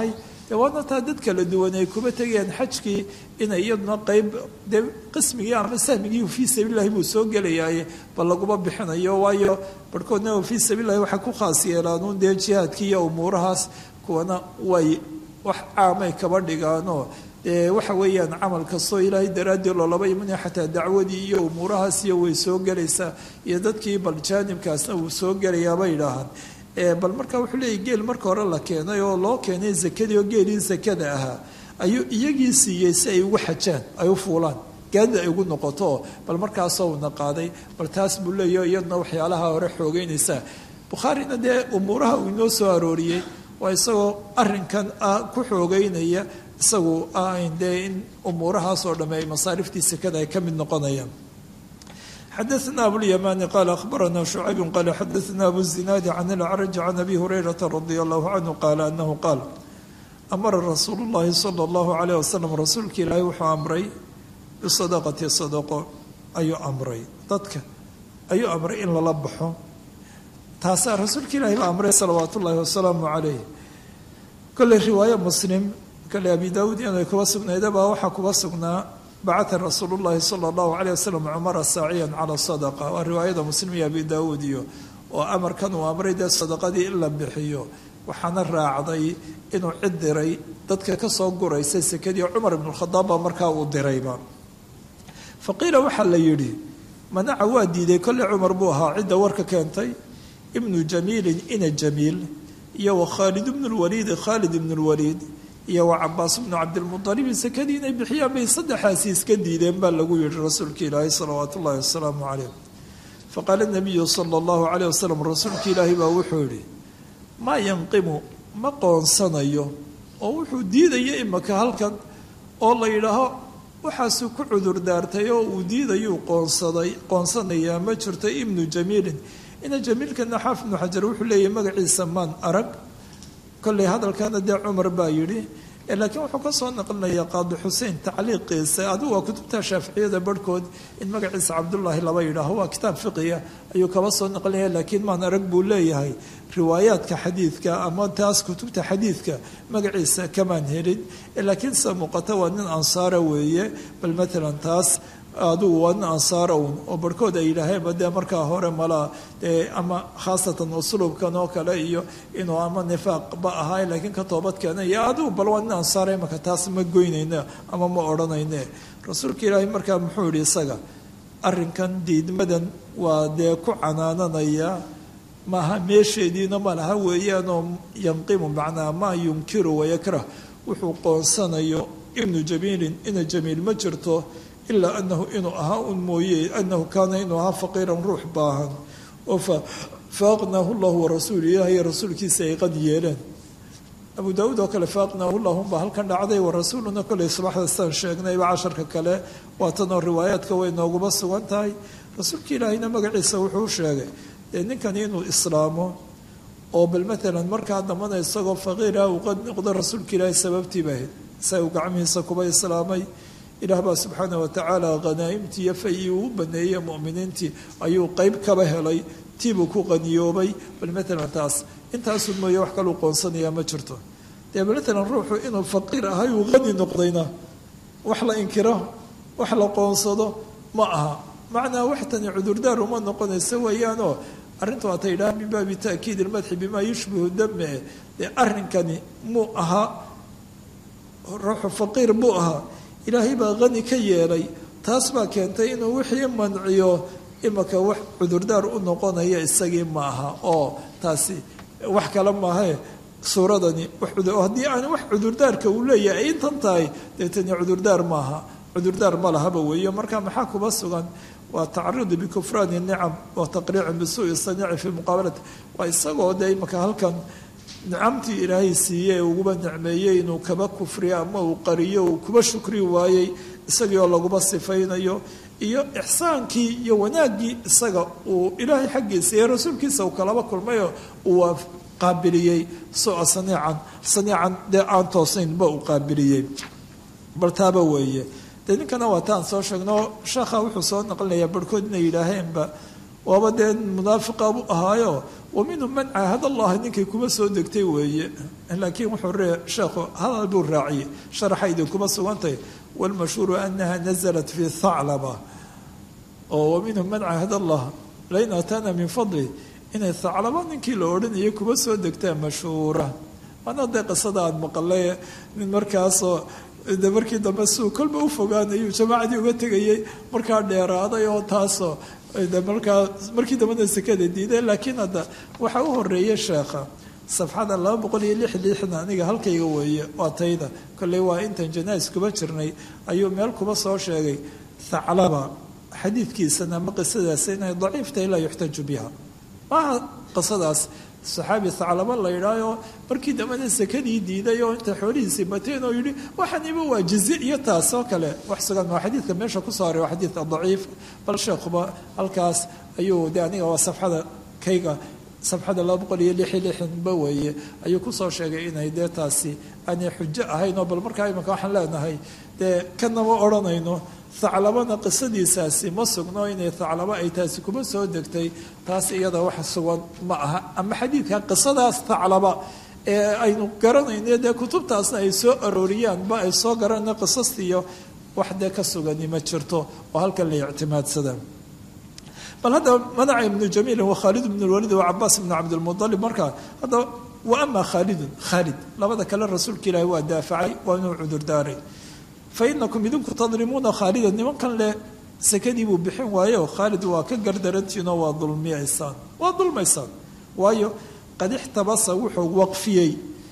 dee waadna taa dad kala duwan ay kuma tegayaan xajkii inay iyaduna qeyb dee qismigii ama sahmigii fii sabiililahi buu soo gelayaaye bal laguma bixinayo waayo barhkoodna fii sabiililahi waxay ku khaas yeelaanuun dee jihaadkii iyo umuurahaas kuwana way wax caamay kaba dhigaanoo dee waxa weeyaan camal kastoo ilaahay daraaddii loolaba imanaya xataa dacwadii iyo umuurahaas iyo way soo gelaysaa iyo dadkii bal jaanibkaasna wuu soo gelayaa bay idhaahaan bal marka wuxuu leeyahy geel marka hore la keenay oo loo keenay zakadii oo geelii zakada ahaa ayuu iyagii siiyey si ay ugu xajaan ay u fuulaan gaadida ay ugu noqoto bal markaasoo una qaaday bal taas buu leeyaho iyaduna waxyaalaha hore xoogeynaysaa bukhaarina dee umuuraha uu inoo soo arooriyey waa isagoo arinkan ku xoogeynaya isagu dee in umuurahaas oo dhamme ay masaariftii sekada ay ka mid noqonayaan xadaثna abulymani qala akhbarana shucayb qala xadaثna abu zinaadi can alacraj can abi hurayrata radi allahu canhu qaala anahu qaal amara rasuulu اllahi salى اllahu alayh wasalam rasuulka ilaahay wuxuu amray bisadaqati sadaqo ayuu amray dadka ayuu amray in lala baxo taasaa rasuulka ilaahay baa amray salawaat ullahi wasalaamu calayh kolley riwaaye muslim kale abi daawuud inay kuba sugnayd baa waxaa kuba sugnaa bacata rasuulu llahi sala allahu calayh wasalam cumara saaciyan cala sadaqa waa riwaayada muslim iyo abi daawuud iyo oo amarkan uu amray dee sadaqadii in la bixiyo waxaana raacday inuu cid diray dadka kasoo guraysa sekadii cumar ibnu khadaab baa markaa uu dirayba fa qiila waxaa la yidhi manaca waa diiday kolley cumar buu ahaa cidda warka keentay ibnu jamiilin ina jamiil iyo wa khaalid ibnu lwaliidi khaalid ibnu lwaliid iyo wa cabaas bnu cabdilmualibi sekadii inay bixiyaan bay saddexaasi iska diideen baa lagu yihi rasuulka ilaahi salawaat ullahi wasalaamu calayh faqaala nabiyu sala allahu calayh wasalam rasuulka ilaahi baa wuxuu yihi maa yanqimu ma qoonsanayo oo wuxuu diidaya imaka halkan oo la yidhaaho waxaasuu ku cudur daartay oo uu diidayuu qoonsaday qoonsanayaa ma jirto ibnu jamiilin ina jamiilkana xaaf ibnu xajar wuxuu leeyahy magaciisa maan arag kolley hadalkana dee cumar baa yidhi laakiin wuxuu ka soo naqlinayaa qaadi xuseen tacliiqiisa adigu waa kutubta shaaficiyada barhkood in magaciisa cabdullaahi laba yidhaaho waa kitaab fiqiya ayuu kaba soo naqlinaya laakiin maan arag buu leeyahay riwaayaadka xadiidka ama taas kutubta xadiidka magaciisa kamaan helin laakiin sida muuqata waa nin ansaara weeye bal matalan taas adugu waa nin ansaara un oo barhkood ay yidhaaheenba dee markaa hore malaa dee ama khaasatan uslubkan oo kale iyo inuu ama nifaaqba ahaay laakiin ka toobad keenay iyo adigu bal waa nin ansaara imaka taas ma goynayne ama ma odhanayne rasuulka ilaahay markaa muxuu yihi isaga arrinkan diidmadan waa dee ku canaananaya maaha meesheediina ma laha weeyaanoo yanqimu macnaa maa yunkiru wayakrah wuxuu qoonsanayo ibnu jamiilin ina jamiil ma jirto ilaa anahu inuu ahaa un mooye anahu kaana inuu ahaa faqiiran ruux baahan oo faaqnaahu llahu warasuulu ilaahay rasuulkiisa ay qad yeeleen abu daawuud oo kale faaqnaahu lahunbaa halkan dhacday warasuuluna koley subaxda sidaan sheegnayba casharka kale waatanoo riwaayaadka way nooguma sugan tahay rasuulka ilaahayna magaciisa wuxuu sheegay dee ninkani inuu islaamo oo bal matalan markaa dambana isagoo faqiira uu qad noqdo rasuulka ilaahay sababtiiba ahayd sa uu gacmihiisa kuba islaamay ilaah baa subxaana watacaala khanaa'imtii iyo fayii uu baneeyey muminiintii ayuu qeyb kaba helay tiibuu ku qaniyoobay bal matalan taas intaasu mooye wax kaluu qoonsanayaa ma jirto dee matalan ruuxu inuu faqiir ahay uu qani noqdayna wax la inkiro wax la qoonsado ma aha macnaa wax tani cudurdaar uma noqonayso weeyaanoo arrinta waata yidhaha min baabi ta'kiid ilmadxi bimaa yushbihu dame dee arrinkani muu ahaa ruuxu faqiir buu ahaa ilaahay baa qani ka yeelay taas baa keentay inuu wixii manciyo imaka wax cudurdaar u noqonaya isagii ma aha oo taasi wax kale maahae suuradani haddii aan wax cudurdaarka uu leeyahay ay intan tahay deetani cudurdaar maaha cudurdaar ma lahaba weeyo marka maxaa kuba sugan waa tacarudu bikufraani nicam wa taqriicin bisuui saniici fii muqaabalati waa isagoo dee imaka halkan nicamtii ilaahay siiyey uguba nicmeeyey inuu kaba kufriyo ama uu qariyo uu kuba shukri waayey isagii oo laguba sifaynayo iyo ixsaankii iyo wanaaggii isaga uu ilaahay xaggiisa iyo rasuulkiisa uu kalaba kulmayo uu qaabiliyey sua saniican saniican dee aan toosaynba uu qaabiliyey bal taaba weeye dee ninkana waa taan soo sheegno sheekha wuxuu soo naqlinayaa barhkood inay yidhaaheenba waaba dee munaafiqa buu ahaayo wa minhum man caahad allahi ninkay kuma soo degtay weeye laakiin wuxuu ree sheekhu hadal buu raaciyey sharaxa idinkuma sugantay walmashhuuru anaha nazalat fi thaclaba oo wa minhum man caahad allah lain aataana min fadli inay thaclaba ninkii la odhanayay kuma soo degtaa mashhuura waana dee qisada aada maqalay nin markaasoo de markii dambe suu kolba u fogaanayuu jamaacadii uga tegayay markaa dheeraaday oo taasoo de markaa markii dambena sekada diiday laakiin hadda waxaa u horeeyay sheekha safxada laba boqol iyo lix lixdan aniga halkayga weeye waa tayda kolley waa intan janais kuba jirnay ayuu meel kuba soo sheegay thaclaba xadiidkiisana ma qisadaas inay daciiftahay laa yuxtaju biha maaha qisadaas saxaabi thaclaba la yidhaayo markii dambena sekadii diiday oo inta xoolihiisii bateen oo yidhi waxaniba waa jizi iyo taas oo kale wax sugan waa xadiidka meesha kusoo haray waa xadiidka daciif bal sheekhuba halkaas ayuu de aniga waa safxada kayga safxada laba boqol iyo lix iyo lixdanba weeye ayuu kusoo sheegay inay dee taasi aanay xujo ahayn oo bal markaa imanka waxaan leenahay dee kanama odhanayno thaclabana qisadiisaasi ma sugno inay thaclaba ay taasi kuma soo degtay taas iyada wax sugan ma aha ama xadiidka qisadaas thaclaba ee aynu garanayno dee kutubtaasna ay soo arooriyaanba ay soo garanayno qisastiiyo wax dee ka sugani ma jirto oo halkan la ictimaadsada bal hadda manaca ibnu jamiil wa khaalid ibn lwalid wa cabaas ibn cabdilmualib markaa hadda wa ama khaalidun khaalid labada kale rasuulka ilaahi waa daafacay waa inuu cudurdaaray fainakum idinku tadlimuuna khaalida nimankan leh sekadii buu bixin waayo khaalid waa ka gardarantiinoo waa dulmiyaysaan waa dulmaysaan waayo qad ixtabasa wuxuu waqfiyey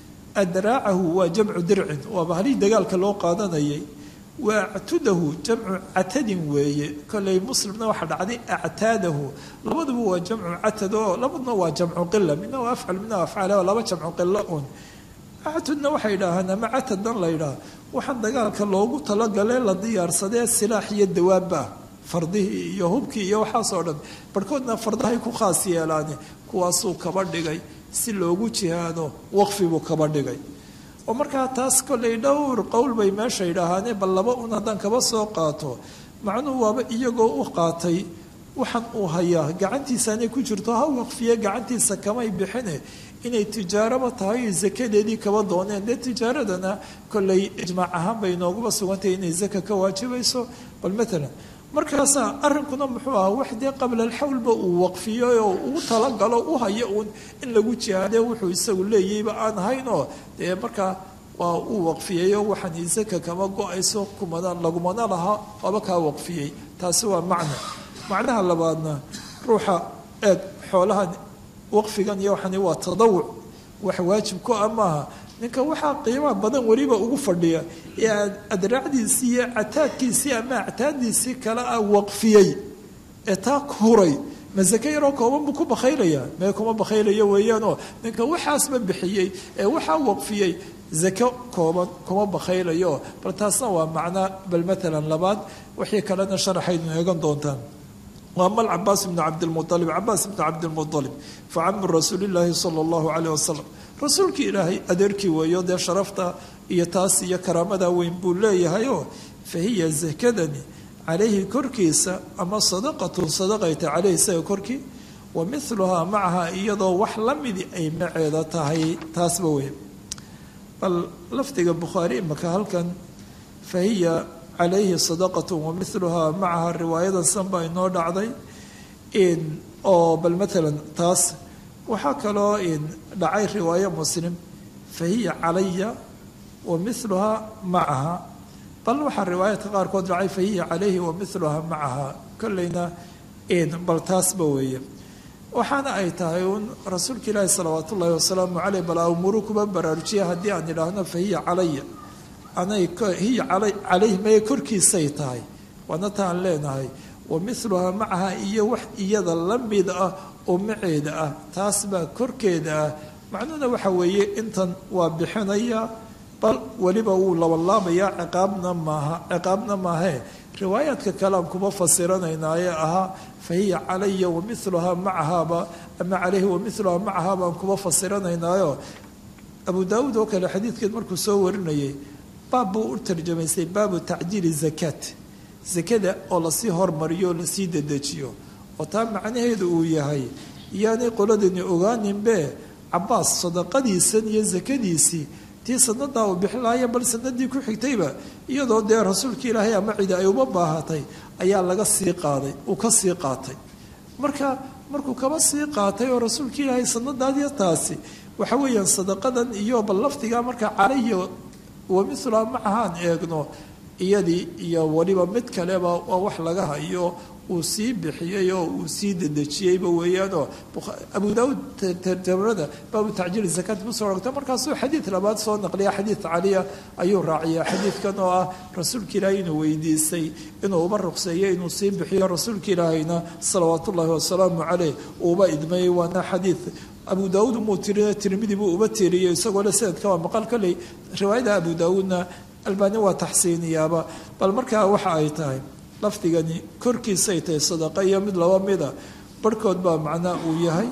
adraacahu waa jamcu dircin waaba halii dagaalka loo qaadanayay wa actudahu jamcu catadin weeye kolley muslimna waxaa dhacday actaadahu labaduba waa jamcu catad oo labaduna waa jamcu qila midna waa afcal midna waa afcaal laba jamcu qilo un actudna waxay idhaahaan ama catadan la ydhaha waxaan dagaalka loogu talagalee la diyaarsadee silaax iyo dawaabba fardihii iyo hubkii iyo waxaasoo dhan barhkoodna fardahay ku khaas yeelaane kuwaasuu kaba dhigay si loogu jihaado waqfi buu kaba dhigay oo markaa taas kollay dhowr qowl bay meesha idhaahaane bal laba un haddaan kaba soo qaato macnuhu waaba iyagoo u qaatay waxaan uu hayaa gacantiisaanay ku jirto ha waqfiye gacantiisa kamay bixine inay tijaaraba tahay zakadeedii kaba dooneen dee tijaaradana kollay ijmaac ahaan bay nooguba sugantahay inay zaka ka waajibayso bal maalan markaasaa arrinkuna muxuu ahaa wax dee qabla alxawlba uu waqfiyey oo uu talagalo u hayo uun in lagu jihaade wuxuu isagu leeyayba aan ahayn oo dee markaa waa uu waqfiyeyo waxaan zaka kama go-ayso kumana lagumana laha waaba kaa waqfiyey taasi waa macno macnaha labaadna ruuxa eeg xoolahan waqfigan iyo waxani waa tadawuc wax waajib ku ah maaha ninka waxaa qiimaha badan weliba ugu fadhiya ee adraacdiisii iyo cataadkiisii ama actaaddiisii kale ah waqfiyey ee taa huray ma sake yaroo kooban buu ku bakhaylaya mee kuma bakhaylayo weeyaanoo ninka waxaasba bixiyey ee waxaa waqfiyey zako kooban kuma bakhaylayo bal taasna waa macnaa bal maalan labaad wixii kalena sharaxaynu eegan doontaan وأما العباس بن عبد المطلب عباس بن عبد المطلب فعم رسول الله صلى الله عليه وسلم رسولك إلهي أدركي ويودي شرفتا إيتاس يا كرامة وين بولي فهي زكدني عليه كركيسة أما صدقة صدقة عليه سي كركي ومثلها معها إيضا وحلمدي أي معيدة هي تاسبوي بل لفتق البخاري مكهل كان فهي calayhi sadaqatu wamiluhaa macaha riwaayadan san baa inoo dhacday oo bal maalan taas waxaa kaloo dhacay riwaayo muslim fa hiya calaya wa miluhaa macaha bal waxaa riwaayadka qaarkood dhacay fa hiya calayhi wa miluhaa macaha kolleyna bal taasba weeye waxaana ay tahay uun rasuulka ilaahi salawaat ullaahi wasalaamu caleyh bal amuru kuba baraarujiya haddii aan idhaahno fa hiya calaya anay hiya calayh maya korkiisay tahay waana taan leenahay wa miluhaa macaha iyo wax iyada la mid ah oo maceeda ah taas baa korkeeda ah macnuhuna waxa weeye intan waa bixinaya bal weliba wuu labanlaabayaa ciqaabna maaha ciqaabna maahee riwaayaadka kalean kuma fasiranaynaaye ahaa fa hiya calaya wa miluhaa macahaaba ama calayhi wa miluhaa macahaa baan kuma fasiranaynaayo abu daawuud oo kale xadiidkeed markuu soo warinayay baab buu u tarjamaysay baabu tacjiili zakaat zakada oo lasii hormariyo oo lasii dedejiyo oo taa macnaheedu uu yahay iyaanay qoladani ogaaninbe cabaas sadaqadiisan iyo sakadiisii tii sanadaa uu bixinlaaya bal sanadii ku xigtayba iyadoo dee rasuulka ilaahay ama cidi ay uma baahatay ayaa laga sii qaaday uu ka sii qaatay marka markuu kaba sii qaatay oo rasuulka ilaahay sanadaadiyo taasi waxa weeyaan sadaqadan iyo bal laftigaa marka calayhi wa mithla macahaan eegno iyadii iyo weliba mid kaleba waa wax laga hayo uu sii bixiyey oo uu sii dedejiyeyba weeyaanoo abu daauud tarjamada baabu tacjiili zakaat kusoo rogta markaasuu xadiid labaad soo naqliya xadiid caliya ayuu raaciya xadiidkan oo ah rasuulka ilaahay inuu weydiisay inuu uba ruqseeyo inuu sii bixiyo rasuulka ilaahayna salawaat ullaahi wasalaamu caleyh uuba idmayey waana xadiid abu daauud umuu tiriy tirmidi buu uba tiriyey isagoo le sanadka waa maqal kolley riwaayada abu daauudna albaani waa taxsiiniyaaba bal markaa waxa ay tahay lafdigani korkiisay tahay sadaqa iyo mid laba mida barhkood baa macnaa uu yahay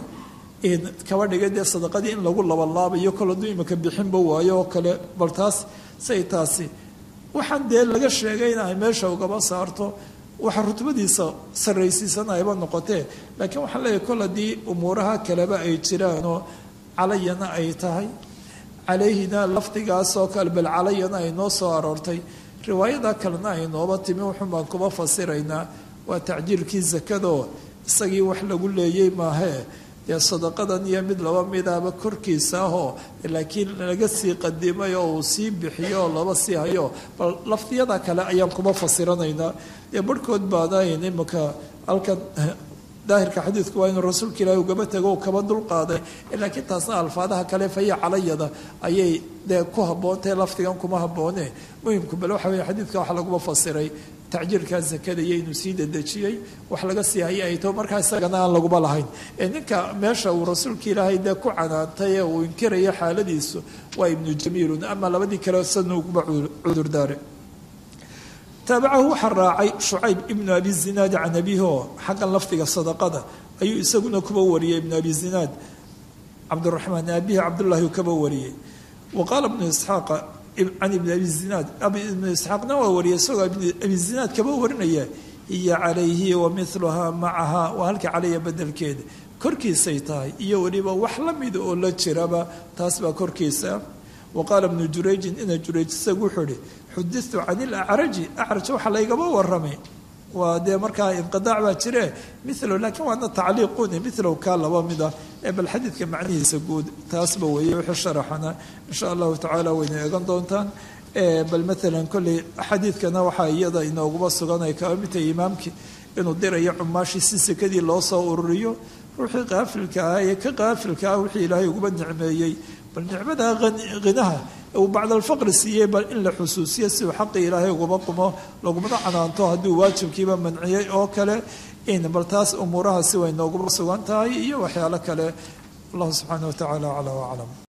kaba dhigay dee sadaqadii in lagu labalaabayo kol hadduu imika bixinba waayo oo kale bal taas say taasi waxaan dee laga sheegay in ay meesha ugaba saarto waxa rutbadiisa sarraysiisanayba noqotee laakiin waxaan leeyahay kol haddii umuuraha kaleba ay jiraanoo calayana ay tahay calayhina lafdigaasoo kale bal calayana ay noo soo aroortay riwaayada kalena ay nooba timi wuxun baan kuba fasiraynaa waa tacjiilkii sakadoo isagii wax lagu leeyey maahee dee sadaqadan iyo mid laba midaba korkiisa ahoo laakiin laga sii qadimay oo uu sii bixiyo oo laba sii hayo bal lafdiyada kale ayaan kuba fasiranaynaa dee barhkood baadayn imika halkan daahirka xadiidku waa inuu rasuulka ilaahi ugaba tego kaba dulqaaday laakiin taasna alfaadaha kale faya calayada ayay dee ku habboontahe lafdigan kuma habboone muhimku bal waxa weye xadiidka waxa laguma fasiray tacjiilkaa zakada iyo inuu sii dedejiyey wax laga sii hayay ay taho markaa isagana aan laguma lahayn ee ninka meesha uu rasuulka ilaahay dee ku canaantay ee uu inkiraya xaaladiisu waa ibnu jamiilun ama labadii kale sana uguba cudurdaare taabacahu waxaa raacay shucayb ibnu abi zinaad can abihi oo xaggan lafdiga sadaqada ayuu isaguna kuba wariyey ibnu abi zinaad cabdiraxmaan abihi cabdullaahi kaba wariyey wa qaala ibnu isxaaqa can ibni abi zinaad ibnu isxaaqna waa wariyay isagoo abi zinaad kaba warinaya hiya calayhi wa miluhaa macaha waa halka calaya bedelkeeda korkiisay tahay iyo weliba wax la mida oo la jiraba taas baa korkiisa wa qaala ibnu jurayjin ina jurayj isagu wuxuu ihi xuditu can ilacraji acraj waxaa laygaba waramay waa dee markaa inqidaac baa jire milo laakiin waana tacliiquni milow kaa laba mid ah ee bal xadiidka macnihiisa guud taasba weeye wixii sharaxana insha allahu tacaala wayna eegan doontaan bal maalan kolley xadiidkana waxaa iyada inooguma sugan ay kaba midtahay imaamkii inuu dirayo cumaashii si sekadii loo soo ururiyo ruuxii qaafilka ah ee ka qaafilka ah wixii ilaahay uguba nicmeeyey bal nicmada hinaha uu bacda alfaqri siiyey bal in la xusuusiyo si uu xaqii ilaahay uguma qumo lagumana canaanto hadduu waajibkiiba manciyey oo kale in bal taas umuurahaasi way nooguma sugan tahay iyo waxyaalo kale allahu subxaana wa tacaala aclaa waclam